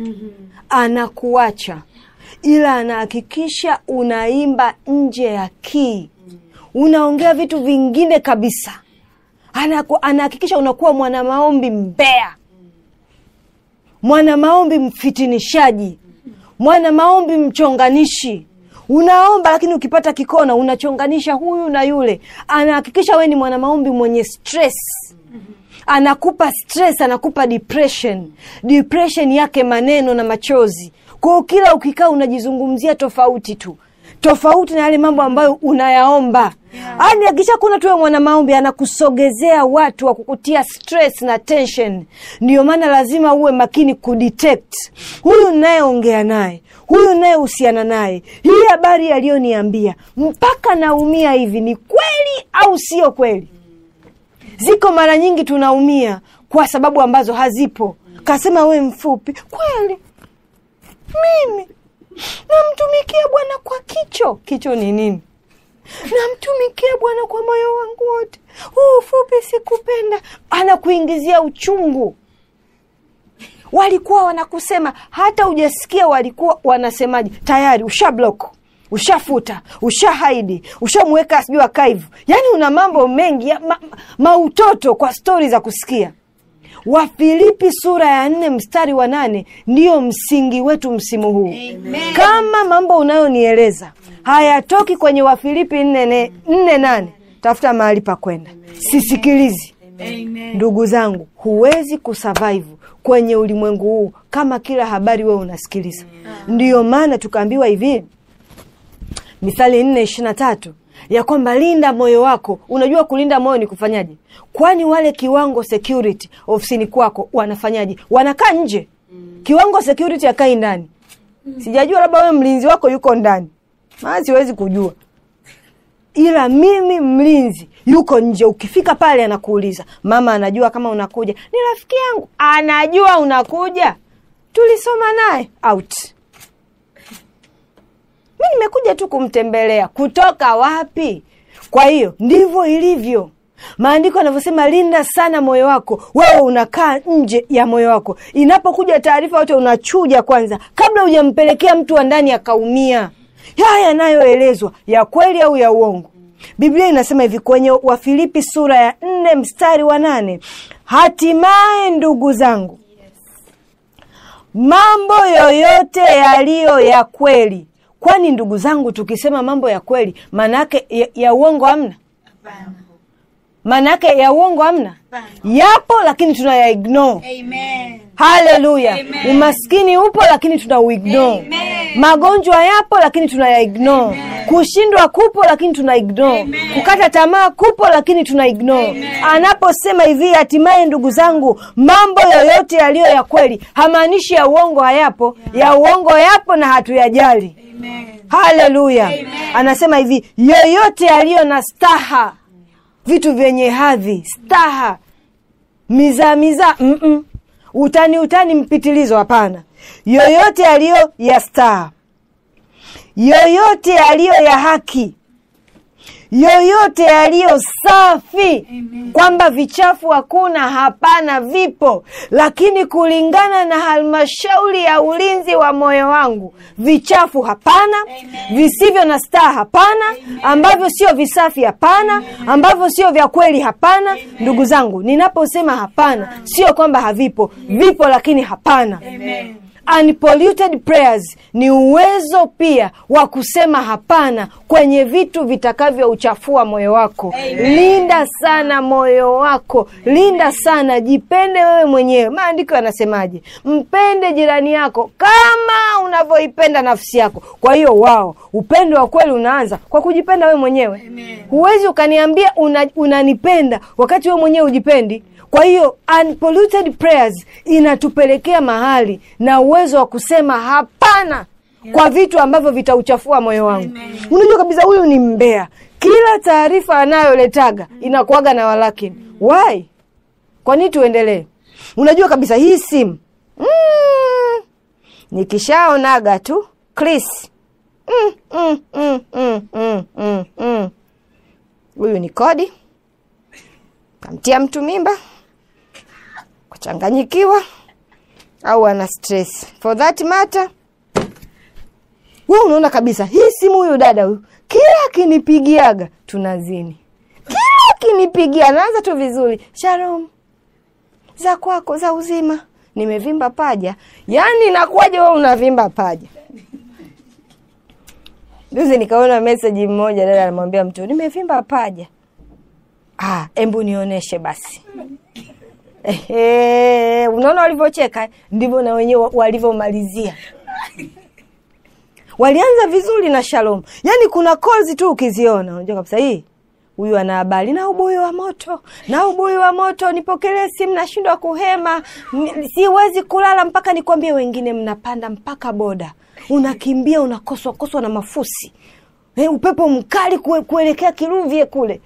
anakuacha ila anahakikisha unaimba nje ya kii unaongea vitu vingine kabisa Anaku- anahakikisha unakuwa mwana maombi mbea mwana maombi mfitinishaji mwana maombi mchonganishi unaomba lakini ukipata kikona unachonganisha huyu na yule anahakikisha we ni mwana maombi mwenye stress anakupa stress anakupa depression depression yake maneno na machozi kwao kila ukikaa unajizungumzia tofauti tu tofauti na yale mambo ambayo unayaomba yani yeah. akisha kuna tuwe mwana maombi anakusogezea watu wa kukutia stress na tension ndio maana lazima uwe makini kudetect huyu nayeongea naye huyu nayehusiana naye hii habari aliyoniambia mpaka naumia hivi ni kweli au sio kweli ziko mara nyingi tunaumia kwa sababu ambazo hazipo kasema we mfupi kweli mimi namtumikia bwana kwa kicho kicho ni nini namtumikia bwana kwa moyo wangu wote huu ufupi sikupenda anakuingizia uchungu walikuwa wanakusema hata ujasikia walikuwa wanasemaje tayari usha block ushafuta ushahaidi ushamweka sijui akaivu yaani una mambo mengi ya, ma, mautoto kwa stori za kusikia wafilipi sura ya nne mstari wa nane ndiyo msingi wetu msimu huu Amen. kama mambo unayonieleza hayatoki kwenye wafilipi nne, ne- nne nane tafuta mahali pa kwenda sisikilizi Amen. ndugu zangu huwezi kusurvive kwenye ulimwengu huu kama kila habari wewe unasikiliza ndiyo maana tukaambiwa hivi mithali nne ishirina tatu ya kwamba linda moyo wako unajua kulinda moyo ni kufanyaje kwani wale kiwango security ofisini kwako wanafanyaje wanakaa nje kiwango security akai ndani sijajua labda wewe mlinzi wako yuko ndani maana siwezi kujua ila mimi mlinzi yuko nje ukifika pale anakuuliza mama anajua kama unakuja ni rafiki yangu anajua unakuja tulisoma naye out mi nimekuja tu kumtembelea kutoka wapi kwa hiyo ndivyo ilivyo maandiko yanavyosema linda sana moyo wako wewe unakaa nje ya moyo wako inapokuja taarifa yote unachuja kwanza kabla hujampelekea mtu wa ndani akaumia haya yanayoelezwa ya kweli au ya uongo biblia inasema hivi kwenye wafilipi sura ya nne mstari wa nane hatimaye ndugu zangu mambo yoyote yaliyo ya kweli kwani ndugu zangu tukisema mambo ya kweli maana yake ya, ya uongo hamna Hapana. maana yake ya uongo hamna Hapana. yapo lakini tunaya ignore Amen. haleluya Amen. umaskini upo lakini tuna uignore Amen. magonjwa yapo lakini tunaya ignore kushindwa kupo lakini tuna ignore Amen. kukata tamaa kupo lakini tuna ignore anaposema hivi hatimaye ndugu zangu mambo yoyote yaliyo ya kweli hamaanishi ya uongo hayapo ya uongo yapo na hatuyajali Amen. haleluya anasema hivi yoyote yaliyo na staha vitu vyenye hadhi staha mizaa mizaa mm-mm. utani utani mpitilizo hapana yoyote yaliyo ya staha yoyote yaliyo ya haki yoyote yaliyo safi Amen. kwamba vichafu hakuna hapana vipo lakini kulingana na halmashauri ya ulinzi wa moyo wangu vichafu hapana Amen. visivyo na staa hapana ambavyo sio visafi hapana ambavyo sio vya kweli hapana ndugu zangu ninaposema hapana sio kwamba havipo vipo lakini hapana Amen. unpolluted prayers ni uwezo pia wa kusema hapana kwenye vitu vitakavyouchafua moyo wako linda sana moyo wako linda sana jipende wewe mwenyewe maandiko yanasemaje mpende jirani yako kama unavyoipenda nafsi yako kwa hiyo wao upendo wa kweli unaanza kwa kujipenda wewe mwenyewe huwezi ukaniambia una- unanipenda wakati wewe mwenyewe ujipendi kwa hiyo unpolluted prayers inatupelekea mahali na uwezo wa kusema hapana kwa vitu ambavyo vitauchafua moyo wangu unajua kabisa huyu ni mbea kila taarifa anayoletaga inakuaga na walakini why kwa nini tuendelee unajua kabisa hii simu mm, nikishaonaga tu Chris mm, mm, mm, mm, mm, mm, mm. huyu ni kodi kamtia mtu mimba kuchanganyikiwa au ana stress for that matter we unaona kabisa hii simu huyu dada huyu kila akinipigiaga tunazini kila akinipigia anaanza tu vizuri shalom za kwako za uzima nimevimba paja yaani nakuwaje we unavimba paja juzi nikaona meseji mmoja dada anamwambia mtu nimevimba paja ah, embu nionyeshe basi Ehe, unaona walivyocheka ndivyo na wenyewe wa- walivyomalizia walianza vizuri na shalom yaani kuna calls tu ukiziona unajua kabisa hii huyu ana habari na ubuyu wa moto na ubuyu wa moto nipokelee simu nashindwa kuhema Ni- siwezi kulala mpaka nikwambie wengine mnapanda mpaka boda unakimbia unakoswa koswa na mafusi eh, upepo mkali kue, kuelekea kiruvye kule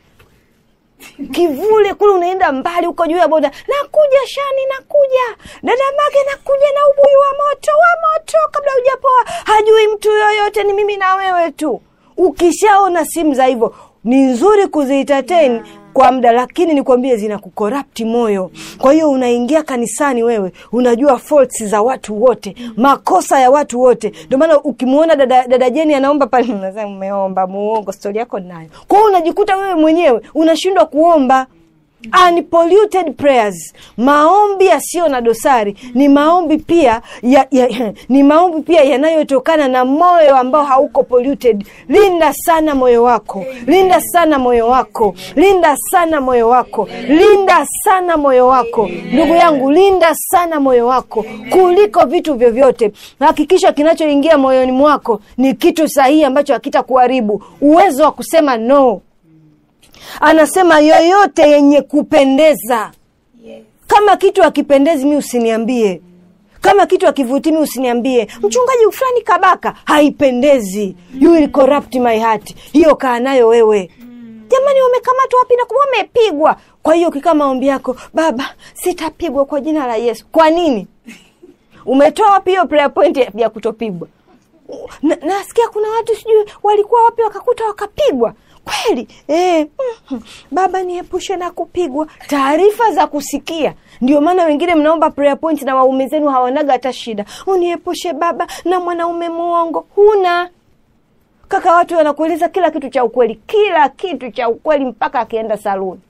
kivule kule unaenda mbali huko juu ya boda nakuja shani nakuja dada mage nakuja na ubuyu wa moto wa moto kabla hujapoa hajui mtu yoyote ni mimi na wewe tu ukishaona simu za hivyo ni nzuri kuzientertain kwa muda lakini nikwambie zina kukorapti moyo kwa hiyo unaingia kanisani wewe unajua faults za watu wote makosa ya watu wote ndio maana ukimwona dada, dada jeni anaomba pale unasema umeomba muongo stori yako nayo kwa hiyo unajikuta wewe mwenyewe unashindwa kuomba unpolluted prayers maombi yasiyo na dosari ni maombi pia ya, ya, ni maombi pia yanayotokana na moyo ambao hauko polluted linda sana moyo wako linda sana moyo wako linda sana moyo wako linda sana moyo wako ndugu yangu linda sana moyo wako kuliko vitu vyovyote hakikisha kinachoingia moyoni mwako ni kitu sahihi ambacho hakitakuharibu uwezo wa kusema no anasema yoyote yenye kupendeza kama kitu akipendezi mi usiniambie kama kitu akivuti mi usiniambie mchungaji fulani kabaka haipendezi you will corrupt my heart hiyo kaa nayo wewe jamani wamekamatwa wapi na kuwa wamepigwa kwa hiyo ukikaa maombi yako baba sitapigwa kwa jina la yesu kwa nini umetoa wapi hiyo prayer point ya- ya kutopigwa na, nasikia kuna watu sijui walikuwa wapi wakakuta wakapigwa kweli e, mm, baba niepushe na kupigwa taarifa za kusikia ndio maana wengine mnaomba prayer point na waume zenu hawanaga hata shida uniepushe baba na mwanaume muongo huna kaka watu wanakueleza kila kitu cha ukweli kila kitu cha ukweli mpaka akienda saluni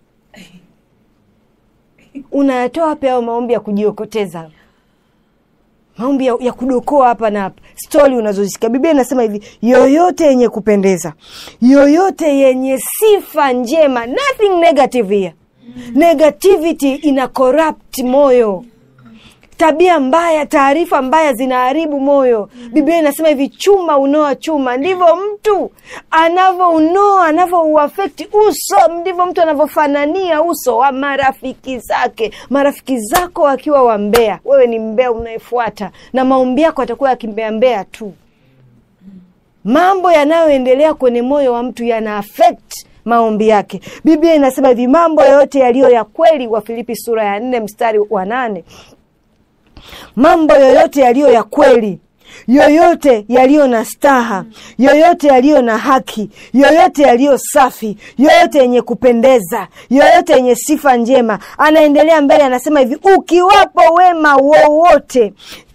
unayatoa wapi hayo maombi ya kujiokoteza maombi ya, ya kudokoa hapa na hapa stori unazozisikia biblia inasema hivi yoyote yenye kupendeza yoyote yenye sifa njema nothing negative here negativity ina corrupt moyo tabia mbaya taarifa mbaya zinaharibu moyo biblia inasema hivi chuma unoa chuma ndivyo mtu anavyounoa anavyouafekti uso ndivyo mtu anavyofanania uso wa marafiki zake marafiki zako wakiwa wambea wewe ni mbea unayefuata na maombi yako atakuwa yakimbeambea tu mambo yanayoendelea kwenye moyo wa mtu yana affect maombi yake biblia inasema hivi mambo yote yaliyo ya kweli wa filipi sura ya nne mstari wa nane mambo yoyote yaliyo ya kweli yoyote yaliyo na staha yoyote yaliyo na haki yoyote yaliyo safi yoyote yenye kupendeza yoyote yenye sifa njema anaendelea mbele anasema hivi ukiwapo wema wowote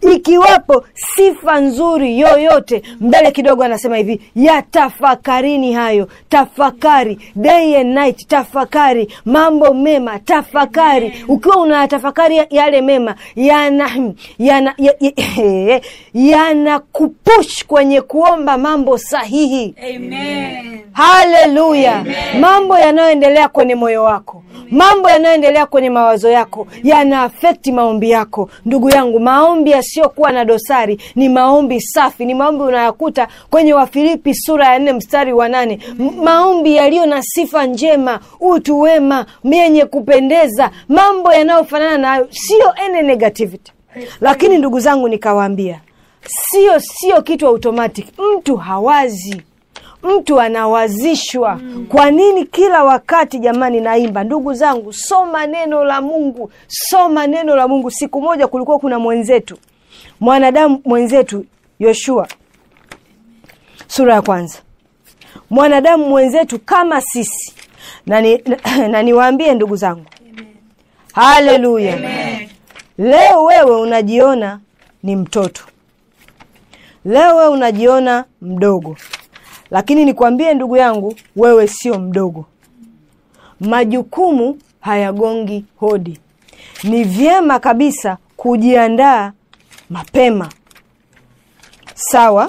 ikiwapo sifa nzuri yoyote mbele kidogo anasema hivi yatafakarini hayo tafakari day and night tafakari mambo mema tafakari ukiwa unayatafakari yale mema yana yana ya- ya- yanakupush kwenye kuomba mambo sahihi Amen. haleluya mambo yanayoendelea kwenye moyo wako mambo yanayoendelea kwenye mawazo yako yana afekti maombi yako ndugu yangu maombi yasiyokuwa na dosari ni maombi safi ni maombi unayakuta kwenye wafilipi sura ya nne mstari wa nane M- maombi yaliyo na sifa njema utu wema yenye kupendeza mambo yanayofanana nayo sio any negativity lakini ndugu zangu nikawaambia sio sio kitu automatic mtu hawazi mtu anawazishwa kwa nini kila wakati jamani naimba ndugu zangu soma neno la mungu soma neno la mungu siku moja kulikuwa kuna mwenzetu mwanadamu mwenzetu yoshua sura ya kwanza mwanadamu mwenzetu kama sisi na, ni, na niwaambie ndugu zangu haleluya leo wewe unajiona ni mtoto leo wewe unajiona mdogo lakini nikwambie ndugu yangu wewe sio mdogo majukumu hayagongi hodi ni vyema kabisa kujiandaa mapema sawa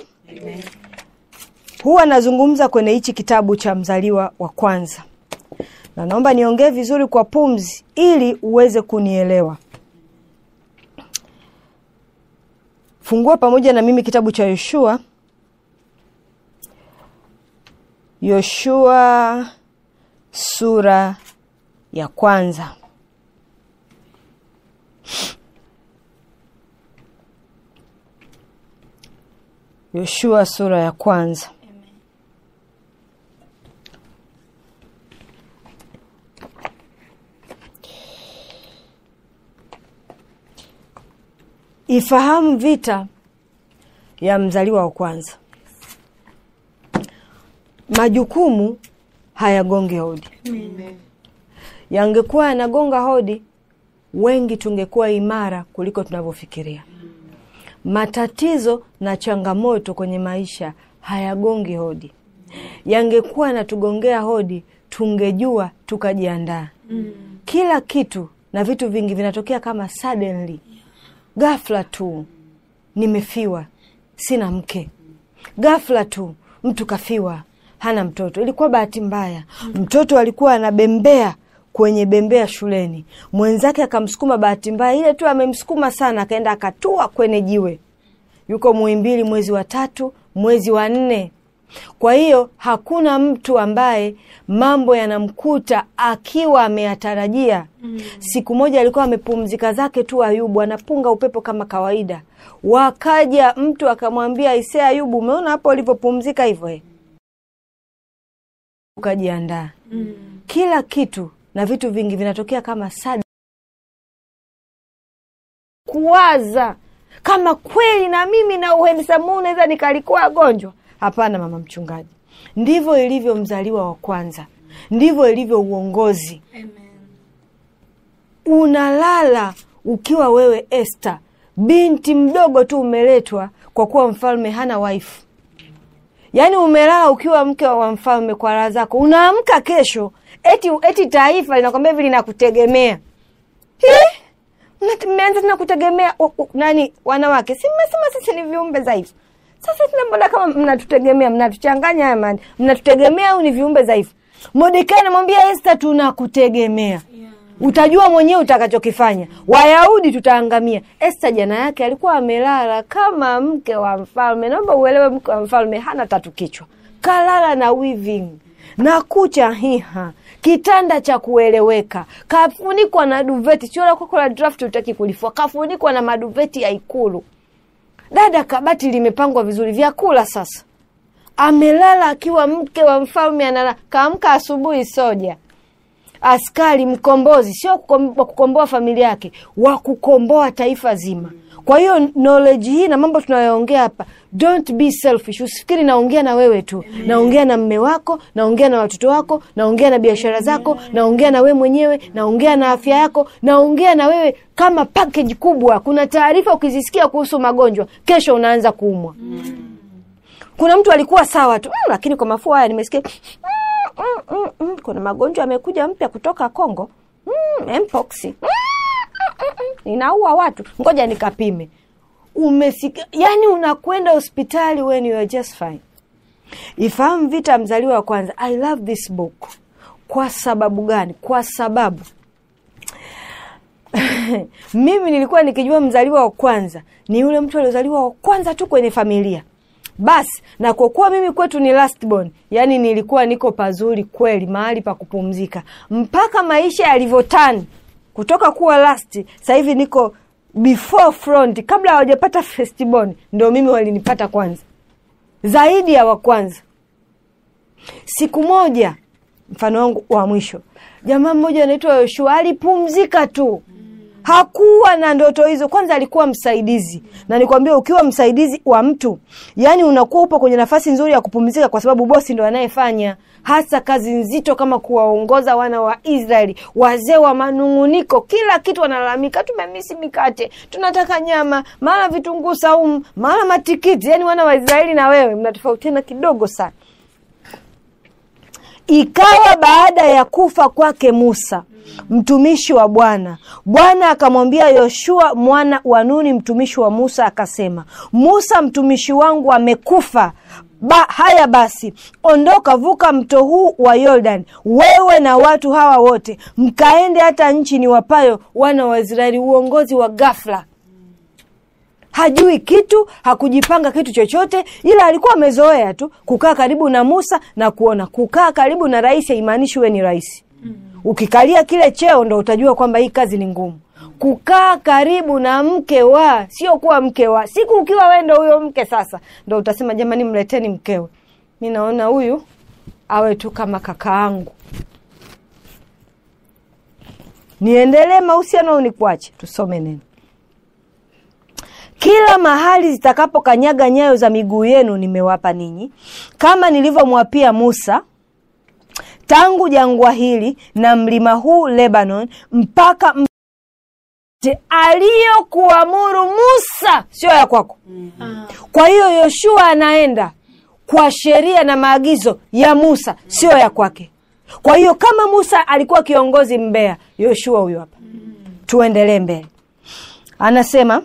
huwa nazungumza kwenye hichi kitabu cha mzaliwa wa kwanza na naomba niongee vizuri kwa pumzi ili uweze kunielewa fungua pamoja na mimi kitabu cha yoshua yoshua sura ya kwanza yoshua sura ya kwanza ifahamu vita ya mzaliwa wa kwanza majukumu hayagongi hodi yangekuwa yanagonga hodi wengi tungekuwa imara kuliko tunavyofikiria matatizo na changamoto kwenye maisha hayagongi hodi yangekuwa yanatugongea hodi tungejua tukajiandaa kila kitu na vitu vingi vinatokea kama suddenly ghafla tu nimefiwa sina mke ghafla tu mtu kafiwa hana mtoto ilikuwa bahati mbaya mtoto alikuwa anabembea kwenye bembea shuleni mwenzake akamsukuma bahati mbaya ile tu amemsukuma sana akaenda akatua kwenye jiwe yuko muimbili mwezi wa tatu mwezi wa nne kwa hiyo hakuna mtu ambaye mambo yanamkuta akiwa ameyatarajia mm. siku moja alikuwa amepumzika zake tu ayubu anapunga upepo kama kawaida wakaja mtu akamwambia ise ayubu umeona hapo ulivyopumzika hivyo eh?" ukajiandaa Mm. kila kitu na vitu vingi vinatokea kama sada kuwaza kama kweli na mimi na uhensamu naweza nikalikuwa gonjwa hapana mama mchungaji ndivyo ilivyo mzaliwa wa kwanza ndivyo ilivyo uongozi Amen. unalala ukiwa wewe Esther, binti mdogo tu umeletwa kwa kuwa mfalme hana waifu. Yaani umelala ukiwa mke wa mfalme kwa raha zako, unaamka kesho eti, eti taifa linakwambia hivi linakutegemea. Hi! Mna- Mmeanza tena kutegemea u- u- nani? Wanawake, si mmesema sisi ni viumbe dhaifu? Sasa tena mbona kama mnatutegemea, mnatuchanganya haya mani, mnatutegemea au ni viumbe dhaifu? Mordekai anamwambia Esta, tunakutegemea utajua mwenyewe utakachokifanya. Wayahudi tutaangamia. Esta jana yake alikuwa amelala kama mke wa mfalme. Naomba uelewe, mke wa mfalme hana tatu kichwa, kalala na weaving na kucha hiha, kitanda cha kueleweka, kafunikwa na duveti. Sio la kwako la draft, utaki kulifua, kafunikwa na maduveti ya Ikulu. Dada, kabati limepangwa vizuri, vyakula sasa amelala akiwa mke wa mfalme analala. Kaamka asubuhi, soja askari mkombozi, sio kukom- wa kukomboa familia yake, wa kukomboa taifa zima. kwa hiyo knowledge hii na mambo tunayoongea hapa don't be selfish usifikiri naongea na wewe tu naongea na mme wako naongea na watoto wako naongea na biashara zako naongea na wewe mwenyewe naongea na afya yako naongea na wewe kama package kubwa kuna taarifa ukizisikia kuhusu magonjwa kesho unaanza kuumwa kuna mtu alikuwa sawa tu mm, lakini kwa mafua haya nimesikia mm, mm, mm, mm, kuna magonjwa yamekuja mpya kutoka Kongo mm, mpox mm, mm, mm, mm, inaua watu, ngoja nikapime. Umesikia? Yani unakwenda hospitali when you are just fine. Ifahamu Vita, mzaliwa wa kwanza. I love this book. Kwa sababu gani? Kwa sababu mimi nilikuwa nikijua mzaliwa wa kwanza ni yule mtu aliozaliwa wa kwanza tu kwenye familia basi na kwa kuwa mimi kwetu ni last born, yani nilikuwa niko pazuri kweli, mahali pa kupumzika mpaka maisha yalivyotani kutoka kuwa last, sasa hivi niko before front. Kabla hawajapata first born, ndio mimi walinipata kwanza, zaidi ya wa kwanza. Siku moja, mfano wangu wa mwisho, jamaa mmoja anaitwa Yoshua alipumzika tu hakuwa na ndoto hizo. Kwanza alikuwa msaidizi, na nikwambia, ukiwa msaidizi wa mtu, yani unakuwa upo kwenye nafasi nzuri ya kupumzika, kwa sababu bosi ndo anayefanya hasa kazi nzito kama kuwaongoza wana wa Israeli, wazee wa manung'uniko, kila kitu wanalalamika, tumemisi mikate, tunataka nyama, mara vitunguu saumu, mara matikiti. Yani wana wa Israeli na wewe mnatofautiana kidogo sana. Ikawa baada ya kufa kwake Musa mtumishi wa Bwana, Bwana akamwambia Yoshua mwana wa Nuni mtumishi wa Musa, akasema, Musa mtumishi wangu amekufa. Ba, haya basi, ondoka, vuka mto huu wa Yordani, wewe na watu hawa wote, mkaende hata nchi niwapayo wana wa Israeli. Uongozi wa ghafla hajui kitu, hakujipanga kitu chochote, ila alikuwa amezoea tu kukaa karibu na Musa na kuona. Kukaa karibu na rais haimaanishi uwe ni rais. Ukikalia kile cheo ndo utajua kwamba hii kazi ni ngumu. Kukaa karibu na mke wa, sio kuwa mke wa. Siku ukiwa wewe ndo huyo mke sasa, ndo utasema jamani, mleteni mkewe, mi naona huyu awe tu kama kakaangu. Niendelee mahusiano au nikuache? Tusome neno kila mahali zitakapokanyaga nyayo za miguu yenu nimewapa ninyi, kama nilivyomwapia Musa, tangu jangwa hili na mlima huu Lebanon, mpaka mte aliyokuamuru Musa, sio ya kwako. Kwa hiyo Yoshua anaenda kwa sheria na maagizo ya Musa, sio ya kwake. Kwa hiyo kama Musa alikuwa kiongozi mbea, Yoshua huyo hapa. Tuendelee mbele, anasema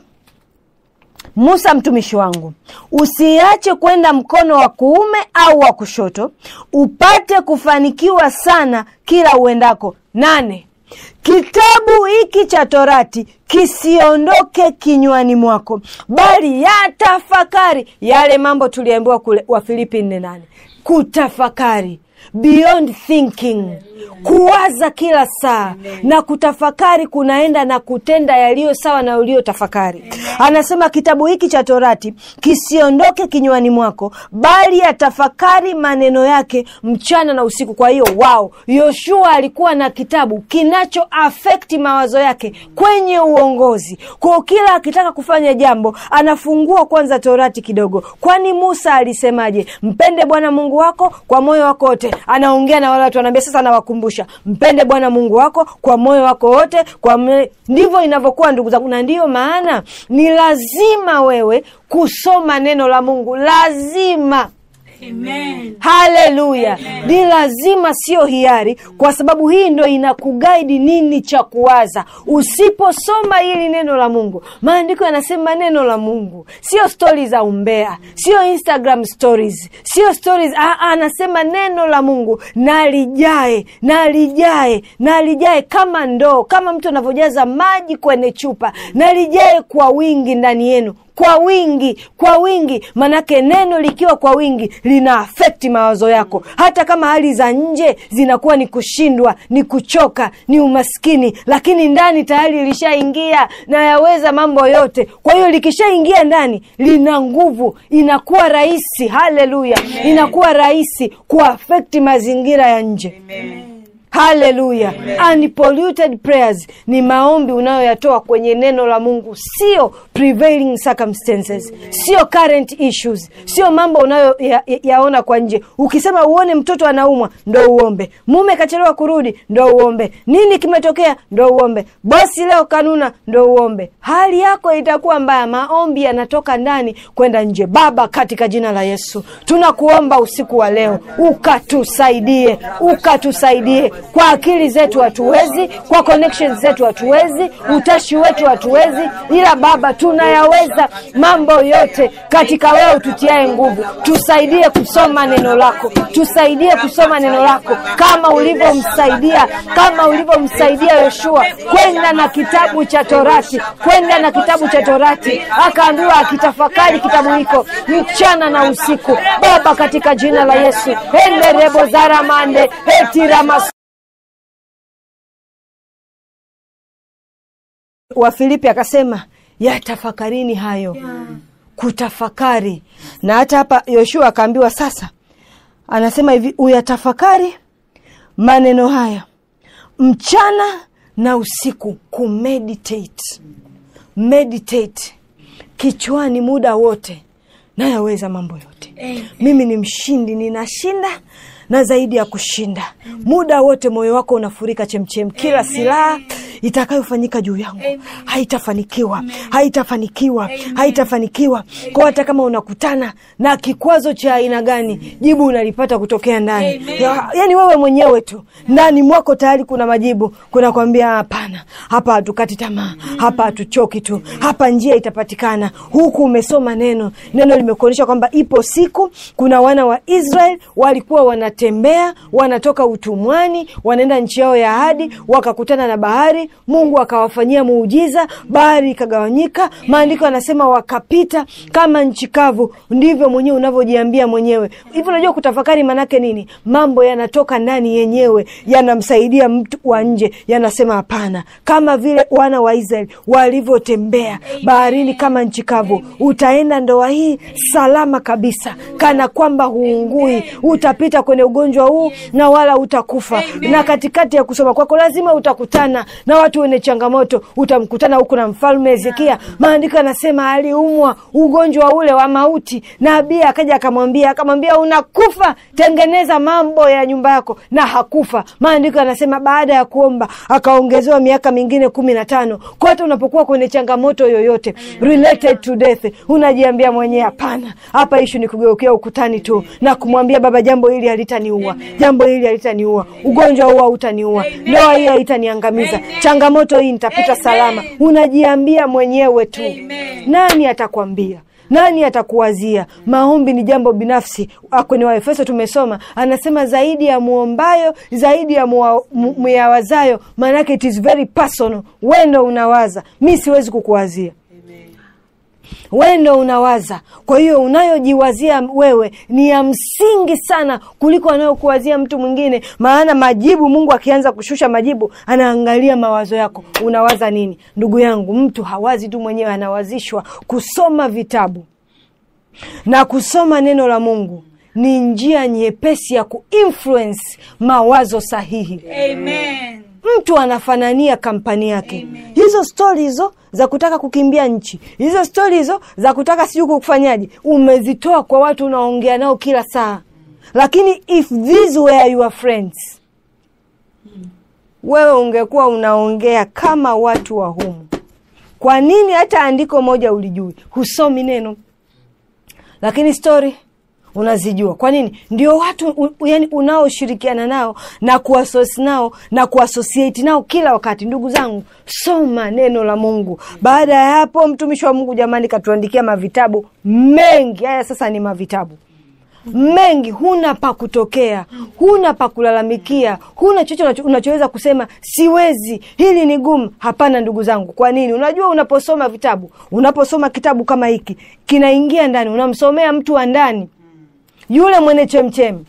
Musa mtumishi wangu, usiache kwenda mkono wa kuume au wa kushoto, upate kufanikiwa sana kila uendako. Nane, kitabu hiki cha Torati kisiondoke kinywani mwako, bali yatafakari yale mambo tuliambiwa kule Wafilipi nne nane, kutafakari beyond thinking kuwaza kila saa na kutafakari kunaenda na kutenda yaliyo sawa na ulio tafakari. Anasema kitabu hiki cha Torati kisiondoke kinywani mwako, bali yatafakari maneno yake mchana na usiku. Kwa hiyo wao, Yoshua alikuwa na kitabu kinacho afekti mawazo yake kwenye uongozi. Kwa kila akitaka kufanya jambo anafungua kwanza Torati kidogo, kwani Musa alisemaje? Mpende Bwana Mungu wako kwa moyo wako wote. Anaongea na wale watu, anaambia sasa, nawakumbusha mpende Bwana Mungu wako kwa moyo wako wote. Kwa me... ndivyo inavyokuwa ndugu zangu, na ndiyo maana ni lazima wewe kusoma neno la Mungu, lazima Amen. Haleluya! Ni lazima, sio hiari, kwa sababu hii ndo inakugaidi nini cha kuwaza. Usiposoma hili neno la Mungu, maandiko yanasema neno la Mungu sio stori za umbea, sio Instagram stories, sio stories. Anasema neno la Mungu nalijae, nalijae, nalijae kama ndoo, kama mtu anavyojaza maji kwenye chupa, nalijae kwa wingi ndani yenu kwa wingi, kwa wingi. Manake neno likiwa kwa wingi lina afekti mawazo yako, hata kama hali za nje zinakuwa ni kushindwa, ni kuchoka, ni umaskini, lakini ndani tayari lishaingia na yaweza mambo yote. Kwa hiyo likishaingia ndani lina nguvu, inakuwa rahisi. Haleluya, inakuwa rahisi kuafekti mazingira ya nje. Amen. haleluya unpolluted prayers ni maombi unayoyatoa kwenye neno la mungu sio prevailing circumstances sio current issues sio mambo unayoyaona ya, yaona kwa nje ukisema uone mtoto anaumwa ndo uombe mume kachelewa kurudi ndo uombe nini kimetokea ndo uombe bosi leo kanuna ndo uombe hali yako itakuwa mbaya maombi yanatoka ndani kwenda nje baba katika jina la yesu tunakuomba usiku wa leo ukatusaidie ukatusaidie kwa akili zetu hatuwezi kwa connections zetu hatuwezi utashi wetu hatuwezi ila baba tunayaweza mambo yote katika wewe ututiae nguvu tusaidie kusoma neno lako tusaidie kusoma neno lako kama ulivyomsaidia kama ulivyomsaidia yoshua kwenda na kitabu cha torati kwenda na kitabu cha torati akaambiwa akitafakari kitabu hiko mchana na usiku baba katika jina la yesu enderebo zaramande etiramas wafilipi akasema yatafakarini hayo kutafakari na hata hapa yoshua akaambiwa sasa anasema hivi uyatafakari maneno haya mchana na usiku kumeditate meditate kichwani muda wote nayaweza mambo yote mimi ni mshindi ninashinda na zaidi ya kushinda muda wote moyo wako unafurika chemchem kila silaha itakayofanyika juu yangu haitafanikiwa haitafanikiwa haitafanikiwa kwa hata kama unakutana na kikwazo cha aina gani jibu unalipata kutokea ndani ya, yani wewe mwenyewe tu ndani mwako tayari kuna majibu kunakwambia hapana hapa hatukati tamaa hapa hatuchoki tu hapa njia itapatikana huku umesoma neno neno limekuonyesha kwamba ipo siku kuna wana wa israel walikuwa wanatembea wanatoka utumwani wanaenda nchi yao ya ahadi wakakutana na bahari mungu akawafanyia muujiza bahari ikagawanyika maandiko yanasema wakapita kama nchi kavu ndivyo mwenyewe unavyojiambia mwenyewe hivi unajua kutafakari manake nini mambo yanatoka ndani yenyewe yanamsaidia mtu wa nje yanasema hapana kama vile wana wa israeli walivyotembea baharini kama nchi kavu utaenda ndoa hii salama kabisa kana kwamba huungui utapita kwenye ugonjwa huu na wala utakufa na katikati ya kusoma kwako lazima utakutana na watu wenye changamoto utamkutana huku na mfalme hezekia maandiko yanasema aliumwa ugonjwa ule wa mauti nabii akaja akamwambia akamwambia unakufa tengeneza mambo ya nyumba yako na hakufa maandiko yanasema baada ya kuomba akaongezewa miaka mingine kumi na tano kote unapokuwa kwenye changamoto yoyote related to death unajiambia mwenyewe hapana hapa ishu ni kugeukia ukutani tu na kumwambia baba jambo hili halitaniua jambo hili halitaniua ugonjwa huu hautaniua ndoa hii haitaniangamiza changamoto hii nitapita salama unajiambia mwenyewe tu nani atakwambia nani atakuwazia maombi ni jambo binafsi Ah, kwenye waefeso tumesoma anasema zaidi ya muombayo zaidi ya mua- mu- muyawazayo maanake it is very personal we ndo unawaza mi siwezi kukuwazia we ndo unawaza kwa hiyo unayojiwazia wewe ni ya msingi sana kuliko anayokuwazia mtu mwingine maana majibu mungu akianza kushusha majibu anaangalia mawazo yako unawaza nini ndugu yangu mtu hawazi tu mwenyewe anawazishwa kusoma vitabu na kusoma neno la mungu ni njia nyepesi ya kuinfluence mawazo sahihi Amen. mtu anafanania kampani yake hizo stori hizo za kutaka kukimbia nchi hizo stori hizo za kutaka sijui kufanyaje umezitoa kwa watu unaongea nao kila saa lakini if these were your friends wewe ungekuwa unaongea kama watu wa humu kwa nini hata andiko moja ulijui husomi neno lakini stori unazijua kwa nini ndio watu u, yani unaoshirikiana nao na kuasosi nao na kuasosieti nao kila wakati ndugu zangu soma neno la mungu baada ya hapo mtumishi wa mungu jamani katuandikia mavitabu mengi haya sasa ni mavitabu mengi huna pa kutokea huna pa kulalamikia huna chochote unacho- unachoweza kusema siwezi hili ni gumu hapana ndugu zangu kwa nini unajua unaposoma vitabu unaposoma kitabu kama hiki kinaingia ndani unamsomea mtu wa ndani yule mwenye chemchemi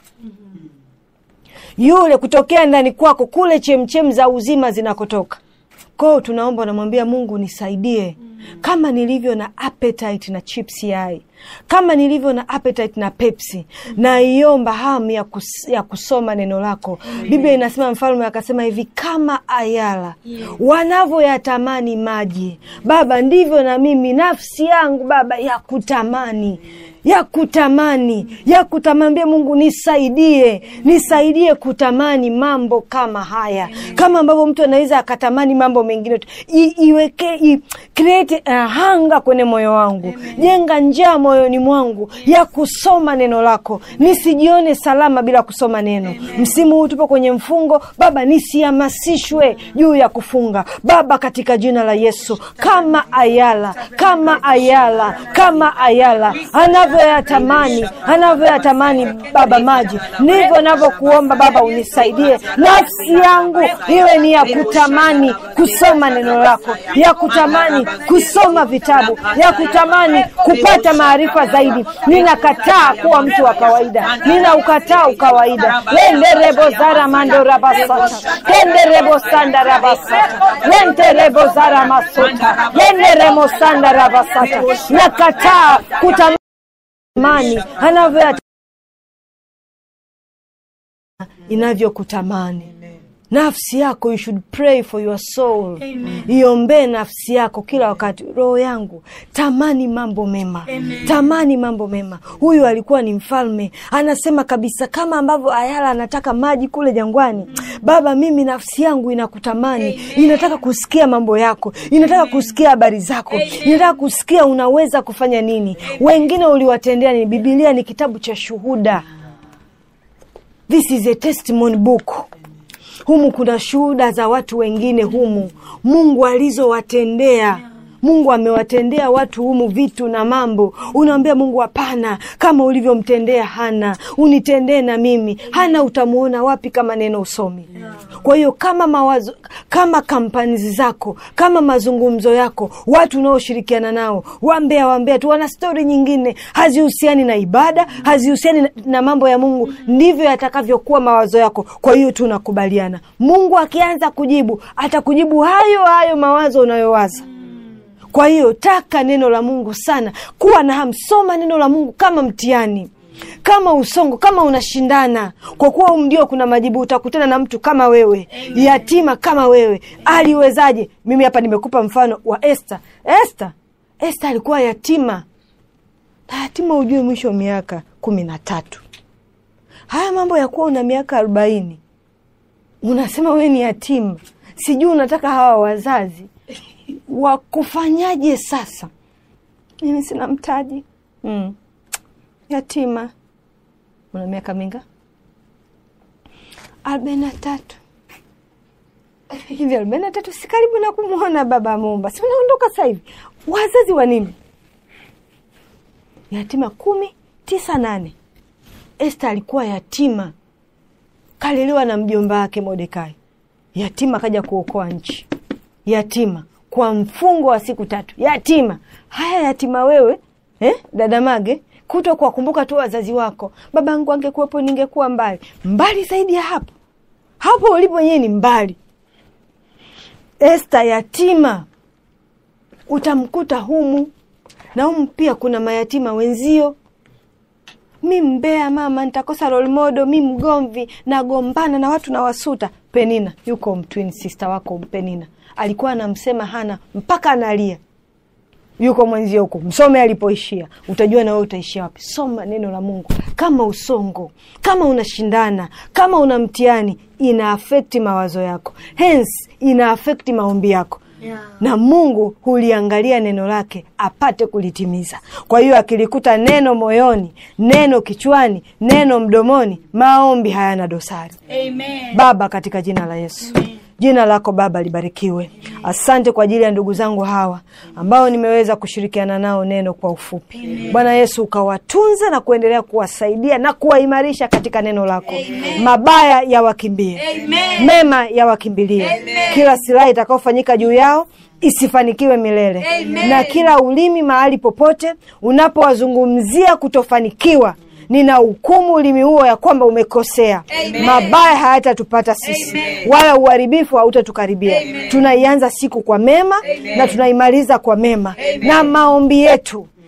yule kutokea ndani kwako kule chemchem za uzima zinakotoka kwao tunaomba unamwambia mungu nisaidie kama nilivyo na appetite na chips yai kama nilivyo na appetite na Pepsi, naiomba hamu ya, kus, ya kusoma neno lako. Biblia inasema, mfalme akasema hivi, kama ayala wanavyoyatamani maji, Baba, ndivyo na mimi nafsi yangu Baba ya kutamani ya kutamani ya kutamambia Mungu nisaidie, nisaidie kutamani mambo kama haya, kama ambavyo mtu anaweza akatamani mambo mengine tu. I, iweke i, create a hunger kwenye moyo wangu, jenga njaa moyoni mwangu ya kusoma neno lako, nisijione salama bila kusoma neno. Msimu huu tupo kwenye mfungo Baba, nisihamasishwe juu ya kufunga Baba, katika jina la Yesu, kama ayala kama ayala kama ayala anavyoyatamani anavyoyatamani Baba maji, ndivyo navyokuomba Baba, unisaidie nafsi yangu iwe ni ya kutamani kusoma neno lako, ya kutamani kusoma vitabu, ya kutamani kupata maarifa zaidi. Ninakataa kuwa mtu wa kawaida, ninaukataa ukawaida. lenderebo zara mando rabasata kenderebo sanda rabasata lenterebo zara masota lenderemo sanda rabasata nakataa kutamani mani anavyo inavyokutamani nafsi yako. You should pray for your soul, iombee nafsi yako kila wakati. Roho yangu tamani mambo mema, tamani mambo mema. Huyu alikuwa ni mfalme, anasema kabisa, kama ambavyo Ayala anataka maji kule jangwani, Baba, mimi nafsi yangu inakutamani, inataka kusikia mambo yako, inataka kusikia habari zako, inataka kusikia unaweza kufanya nini, wengine uliwatendea nini. Bibilia ni kitabu cha shuhuda. This is a testimony book. Humu kuna shuhuda za watu wengine humu, Mungu alizowatendea. Mungu amewatendea watu humu vitu na mambo. Unaambia Mungu, hapana, kama ulivyomtendea Hana unitendee na mimi. Hana utamwona wapi kama neno usomi? Kwa hiyo kama mawazo, kama kampani zako, kama mazungumzo yako, watu unaoshirikiana nao, wambea wambea tu, wana stori nyingine hazihusiani na ibada, hazihusiani na, na mambo ya Mungu, ndivyo yatakavyokuwa mawazo yako. Kwa hiyo tunakubaliana, Mungu akianza kujibu atakujibu hayo hayo mawazo unayowaza. Kwa hiyo taka neno la Mungu sana, kuwa na hamu, soma neno la Mungu kama mtihani, kama usongo, kama unashindana, kwa kuwa ndio kuna majibu. Utakutana na mtu kama wewe, yatima kama wewe. Aliwezaje? Mimi hapa nimekupa mfano wa Esta. Esta, Esta alikuwa yatima, na yatima ujue mwisho wa miaka kumi na tatu. Haya mambo ya kuwa una miaka arobaini unasema wewe ni yatima, sijui unataka hawa wazazi wakufanyaje sasa? Mimi sina mtaji mm. Yatima. Una miaka minga? arobaini na tatu hivi. arobaini na tatu si karibu na kumwona baba Mumba, si unaondoka sasa hivi. Wazazi wa nini? Yatima kumi, tisa, nane. Esta alikuwa yatima, kalelewa na mjomba wake Mordekai. Yatima kaja kuokoa nchi, yatima kwa mfungo wa siku tatu, yatima. Haya, yatima wewe eh, dada Mage, kuto kuwakumbuka tu wazazi wako. Babangu angekuwepo ningekuwa mbali mbali zaidi ya hapo. Hapo ulipo wenyewe ni mbali. Esta yatima, utamkuta humu na humu pia kuna mayatima wenzio. Mi mbea mama, nitakosa role model. Mi mgomvi, nagombana na watu na wasuta. Penina yuko twin sister wako Penina alikuwa anamsema Hana mpaka analia. Yuko mwenzio huko, msome alipoishia, utajua na wewe utaishia wapi. Soma neno la Mungu. Kama usongo, kama unashindana, kama una mtihani, ina afekti mawazo yako, hence ina afekti maombi yako yeah. Na Mungu huliangalia neno lake apate kulitimiza. Kwa hiyo akilikuta neno moyoni, neno kichwani, neno mdomoni, maombi hayana dosari. Amen. Baba, katika jina la Yesu Amen. Jina lako Baba libarikiwe. Asante kwa ajili ya ndugu zangu hawa ambao nimeweza kushirikiana nao neno kwa ufupi. Bwana Yesu, ukawatunze na kuendelea kuwasaidia na kuwaimarisha katika neno lako. Amen. Mabaya yawakimbie, mema yawakimbilie. Kila silaha itakayofanyika juu yao isifanikiwe milele. Amen. Na kila ulimi mahali popote unapowazungumzia kutofanikiwa nina hukumu ulimi huo ya kwamba umekosea. Amen. Mabaya hayatatupata sisi. Amen. Wala uharibifu hautatukaribia. Tunaianza siku kwa mema. Amen. Na tunaimaliza kwa mema. Amen. Na maombi yetu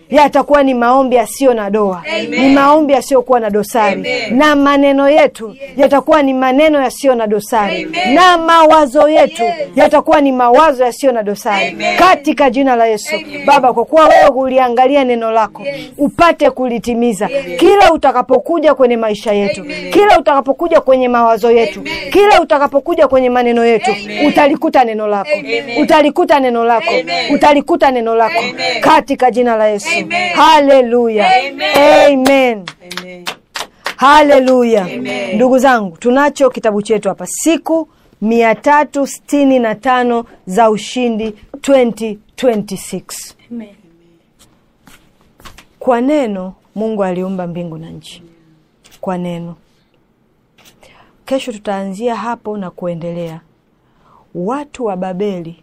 yatakuwa ni maombi yasiyo na doa ni maombi yasiyokuwa na dosari na maneno yetu yatakuwa ni maneno yasiyo na dosari na mawazo yetu yatakuwa ni mawazo yasiyo na dosari katika jina la yesu baba kwa kuwa wewe uliangalia neno lako upate kulitimiza kila utakapokuja kwenye maisha yetu kila utakapokuja kwenye mawazo yetu kila utakapokuja kwenye maneno yetu utalikuta neno lako utalikuta neno lako utalikuta neno lako katika jina la yesu haleluya amen haleluya ndugu zangu tunacho kitabu chetu hapa siku mia tatu sitini na tano za ushindi 2026 kwa neno mungu aliumba mbingu na nchi kwa neno kesho tutaanzia hapo na kuendelea watu wa babeli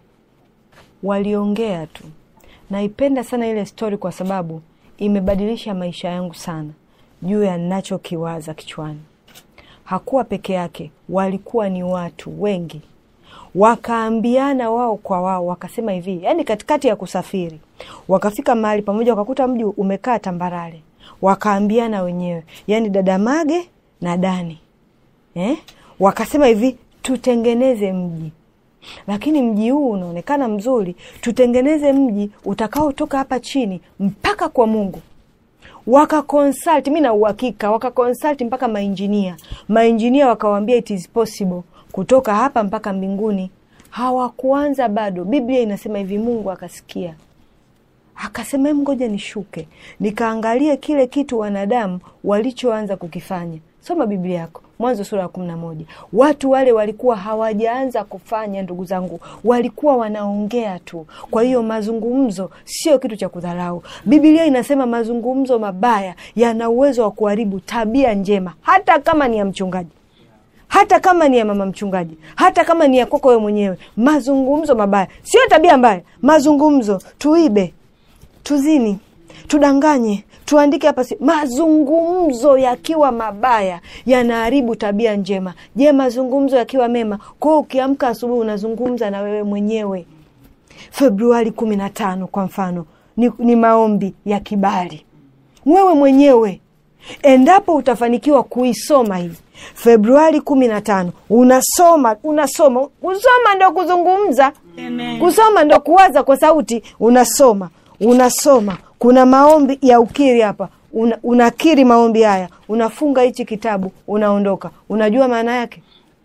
waliongea tu naipenda sana ile stori kwa sababu imebadilisha maisha yangu sana juu ya nachokiwaza kichwani hakuwa peke yake walikuwa ni watu wengi wakaambiana wao kwa wao wakasema hivi yani katikati ya kusafiri wakafika mahali pamoja wakakuta mji umekaa tambarare wakaambiana wenyewe yani dada mage na dani eh? wakasema hivi tutengeneze mji lakini mji huu unaonekana mzuri tutengeneze mji utakaotoka hapa chini mpaka kwa mungu wakaconsult mi na uhakika wakaconsult mpaka mainjinia mainjinia wakawambia it is possible kutoka hapa mpaka mbinguni hawakuanza bado biblia inasema hivi mungu akasikia akasema "Em, ngoja nishuke nikaangalie kile kitu wanadamu walichoanza kukifanya soma biblia yako mwanzo sura ya kumi na moja watu wale walikuwa hawajaanza kufanya ndugu zangu walikuwa wanaongea tu kwa hiyo mazungumzo sio kitu cha kudharau biblia inasema mazungumzo mabaya yana uwezo wa kuharibu tabia njema hata kama ni ya mchungaji hata kama ni ya mama mchungaji hata kama ni ya kwako wewe mwenyewe mazungumzo mabaya sio tabia mbaya mazungumzo tuibe tuzini tudanganye tuandike hapa si mazungumzo yakiwa mabaya yanaharibu tabia njema je mazungumzo yakiwa mema kwao ukiamka asubuhi unazungumza na wewe mwenyewe februari kumi na tano kwa mfano ni, ni maombi ya kibali wewe mwenyewe endapo utafanikiwa kuisoma hii februari kumi na tano unasoma unasoma kusoma ndo kuzungumza kusoma ndo kuwaza kwa sauti unasoma unasoma kuna maombi ya ukiri hapa una, unakiri maombi haya unafunga hichi kitabu unaondoka unajua maana yake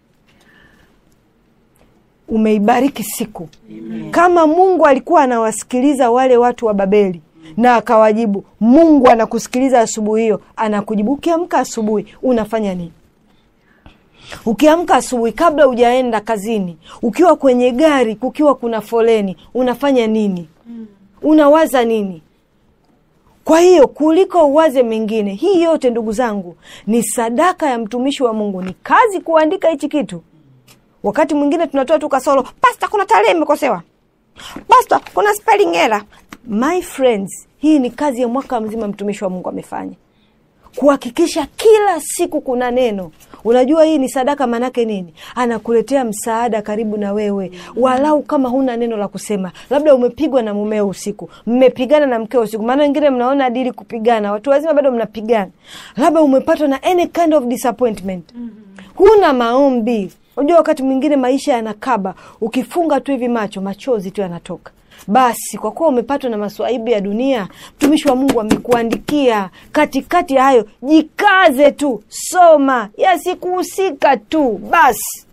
umeibariki siku kama mungu alikuwa anawasikiliza wale watu wa babeli na akawajibu mungu anakusikiliza asubuhi hiyo anakujibu ukiamka asubuhi unafanya nini ukiamka asubuhi kabla hujaenda kazini ukiwa kwenye gari kukiwa kuna foleni unafanya nini unawaza nini kwa hiyo kuliko uwaze mengine hii yote ndugu zangu ni sadaka ya mtumishi wa mungu ni kazi kuandika hichi kitu wakati mwingine tunatoa tu kasoro pasta kuna tarehe imekosewa pasta kuna spelling error my friends hii ni kazi ya mwaka mzima mtumishi wa mungu amefanya kuhakikisha kila siku kuna neno unajua hii ni sadaka maanake nini anakuletea msaada karibu na wewe walau kama huna neno la kusema labda umepigwa na mumeo usiku mmepigana na mkeo usiku maana wengine mnaona dili kupigana watu wazima bado mnapigana labda umepatwa na any kind of disappointment huna maombi unajua wakati mwingine maisha yanakaba ukifunga tu hivi macho machozi tu yanatoka basi kwa kuwa umepatwa na maswaibu ya dunia mtumishi wa mungu amekuandikia katikati ya hayo jikaze tu soma yasikuhusika tu basi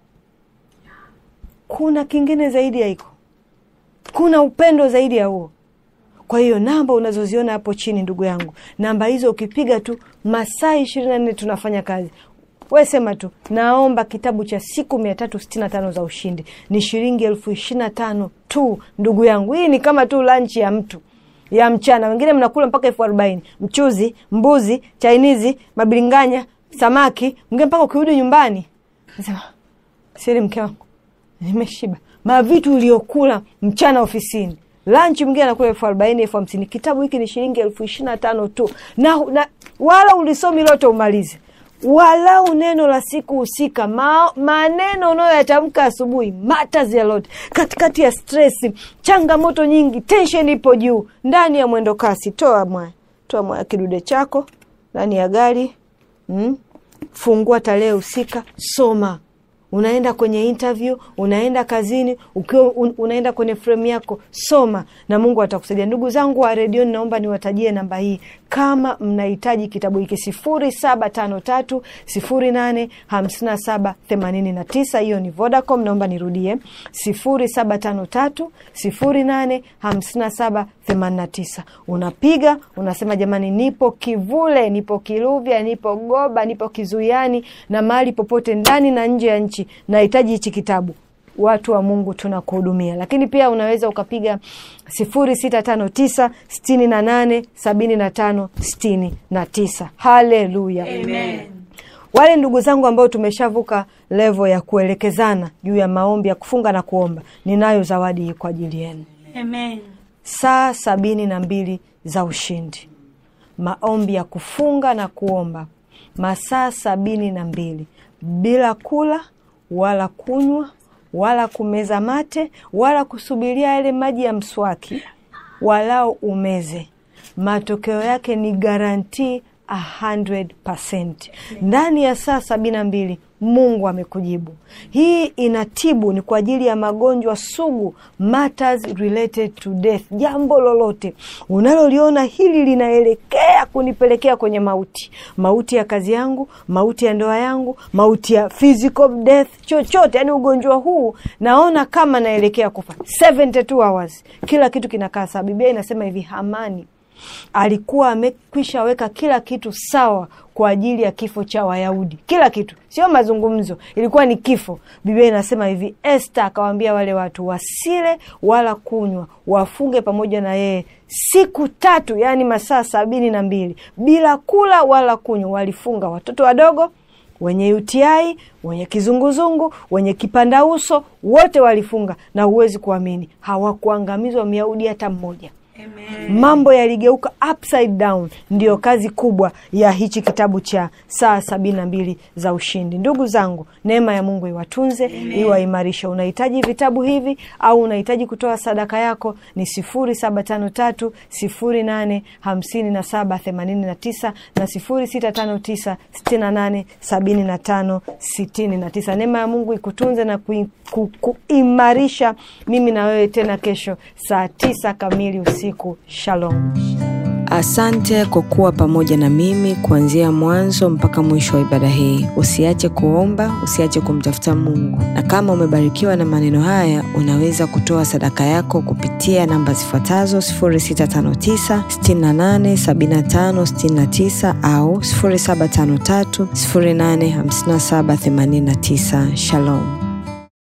kuna kingine zaidi ya hiko kuna upendo zaidi ya huo kwa hiyo namba unazoziona hapo chini ndugu yangu namba hizo ukipiga tu masaa ishirini na nne tunafanya kazi we sema tu naomba kitabu cha siku mia tatu sitini na tano za ushindi ni shilingi elfu ishirini na tano tu ndugu yangu hii ni kama tu lanchi ya mtu ya mchana wengine mnakula mpaka elfu arobaini mchuzi mbuzi chainizi mabilinganya samaki mwingine mpaka ukirudi nyumbani nasema siri mke wangu nimeshiba mavitu uliokula mchana ofisini lanchi mwingine anakula elfu arobaini elfu hamsini kitabu hiki ni shilingi elfu ishirini na tano tu na, na wala ulisomi lote umalize walau neno la siku husika ma, maneno unayoyatamka asubuhi matters a lot katikati ya stress changamoto nyingi tension ipo juu ndani ya mwendo kasi toa mwaya toa mwaya kidude chako ndani ya gari mm? fungua tarehe husika soma unaenda kwenye interview unaenda kazini ukiwa un, unaenda kwenye frame yako soma na mungu atakusaidia ndugu zangu wa redioni naomba niwatajie namba hii kama mnahitaji kitabu hiki sifuri saba tano tatu sifuri nane hamsini na saba themanini na tisa hiyo ni vodacom naomba nirudie sifuri saba tano tatu sifuri nane hamsini na saba themanini na tisa unapiga unasema jamani nipo kivule nipo kiluvya nipo goba nipo kizuiani na mahali popote ndani na nje ya nchi nahitaji hichi kitabu watu wa mungu tunakuhudumia lakini pia unaweza ukapiga sifuri sita tano tisa sitini na nane sabini na tano sitini na tisa haleluya wale ndugu zangu ambao tumeshavuka levo ya kuelekezana juu ya maombi ya kufunga na kuomba ninayo zawadi hii kwa ajili yenu Amen. saa sabini na mbili za ushindi maombi ya kufunga na kuomba masaa sabini na mbili bila kula wala kunywa wala kumeza mate wala kusubiria yale maji ya mswaki walao umeze matokeo yake ni garantii 100%. ndani ya saa sabini na mbili mungu amekujibu hii inatibu ni kwa ajili ya magonjwa sugu matters related to death jambo lolote unaloliona hili linaelekea kunipelekea kwenye mauti mauti ya kazi yangu mauti ya ndoa yangu mauti ya physical death chochote yani ugonjwa huu naona kama naelekea kufa 72 hours kila kitu kinakaa sawa biblia inasema hivi hamani alikuwa amekwisha weka kila kitu sawa kwa ajili ya kifo cha wayahudi kila kitu sio mazungumzo ilikuwa ni kifo biblia inasema hivi este akawaambia wale watu wasile wala kunywa wafunge pamoja na yeye siku tatu yaani masaa sabini na mbili bila kula wala kunywa walifunga watoto wadogo wenye UTI, wenye kizunguzungu, wenye kipanda uso, wote walifunga, na huwezi kuamini, hawakuangamizwa myahudi hata mmoja. Amen. Mambo yaligeuka upside down. Ndiyo kazi kubwa ya hichi kitabu cha saa sabini na mbili za ushindi. Ndugu zangu, neema ya Mungu iwatunze, iwaimarishe. Unahitaji vitabu hivi au unahitaji kutoa sadaka yako, ni sifuri saba tano tatu sifuri nane hamsini na saba themanini na tisa na sifuri sita tano tisa sitini na nane sabini na tano sitini na tisa. Neema ya Mungu ikutunze na kui- ku- kuimarisha mimi na wewe tena kesho saa tisa kamili usiku. Shalom. Asante kwa kuwa pamoja na mimi kuanzia mwanzo mpaka mwisho wa ibada hii. Usiache kuomba, usiache kumtafuta Mungu. Na kama umebarikiwa na maneno haya, unaweza kutoa sadaka yako kupitia namba zifuatazo 0659 68 75 69 au 0753 085789. Shalom.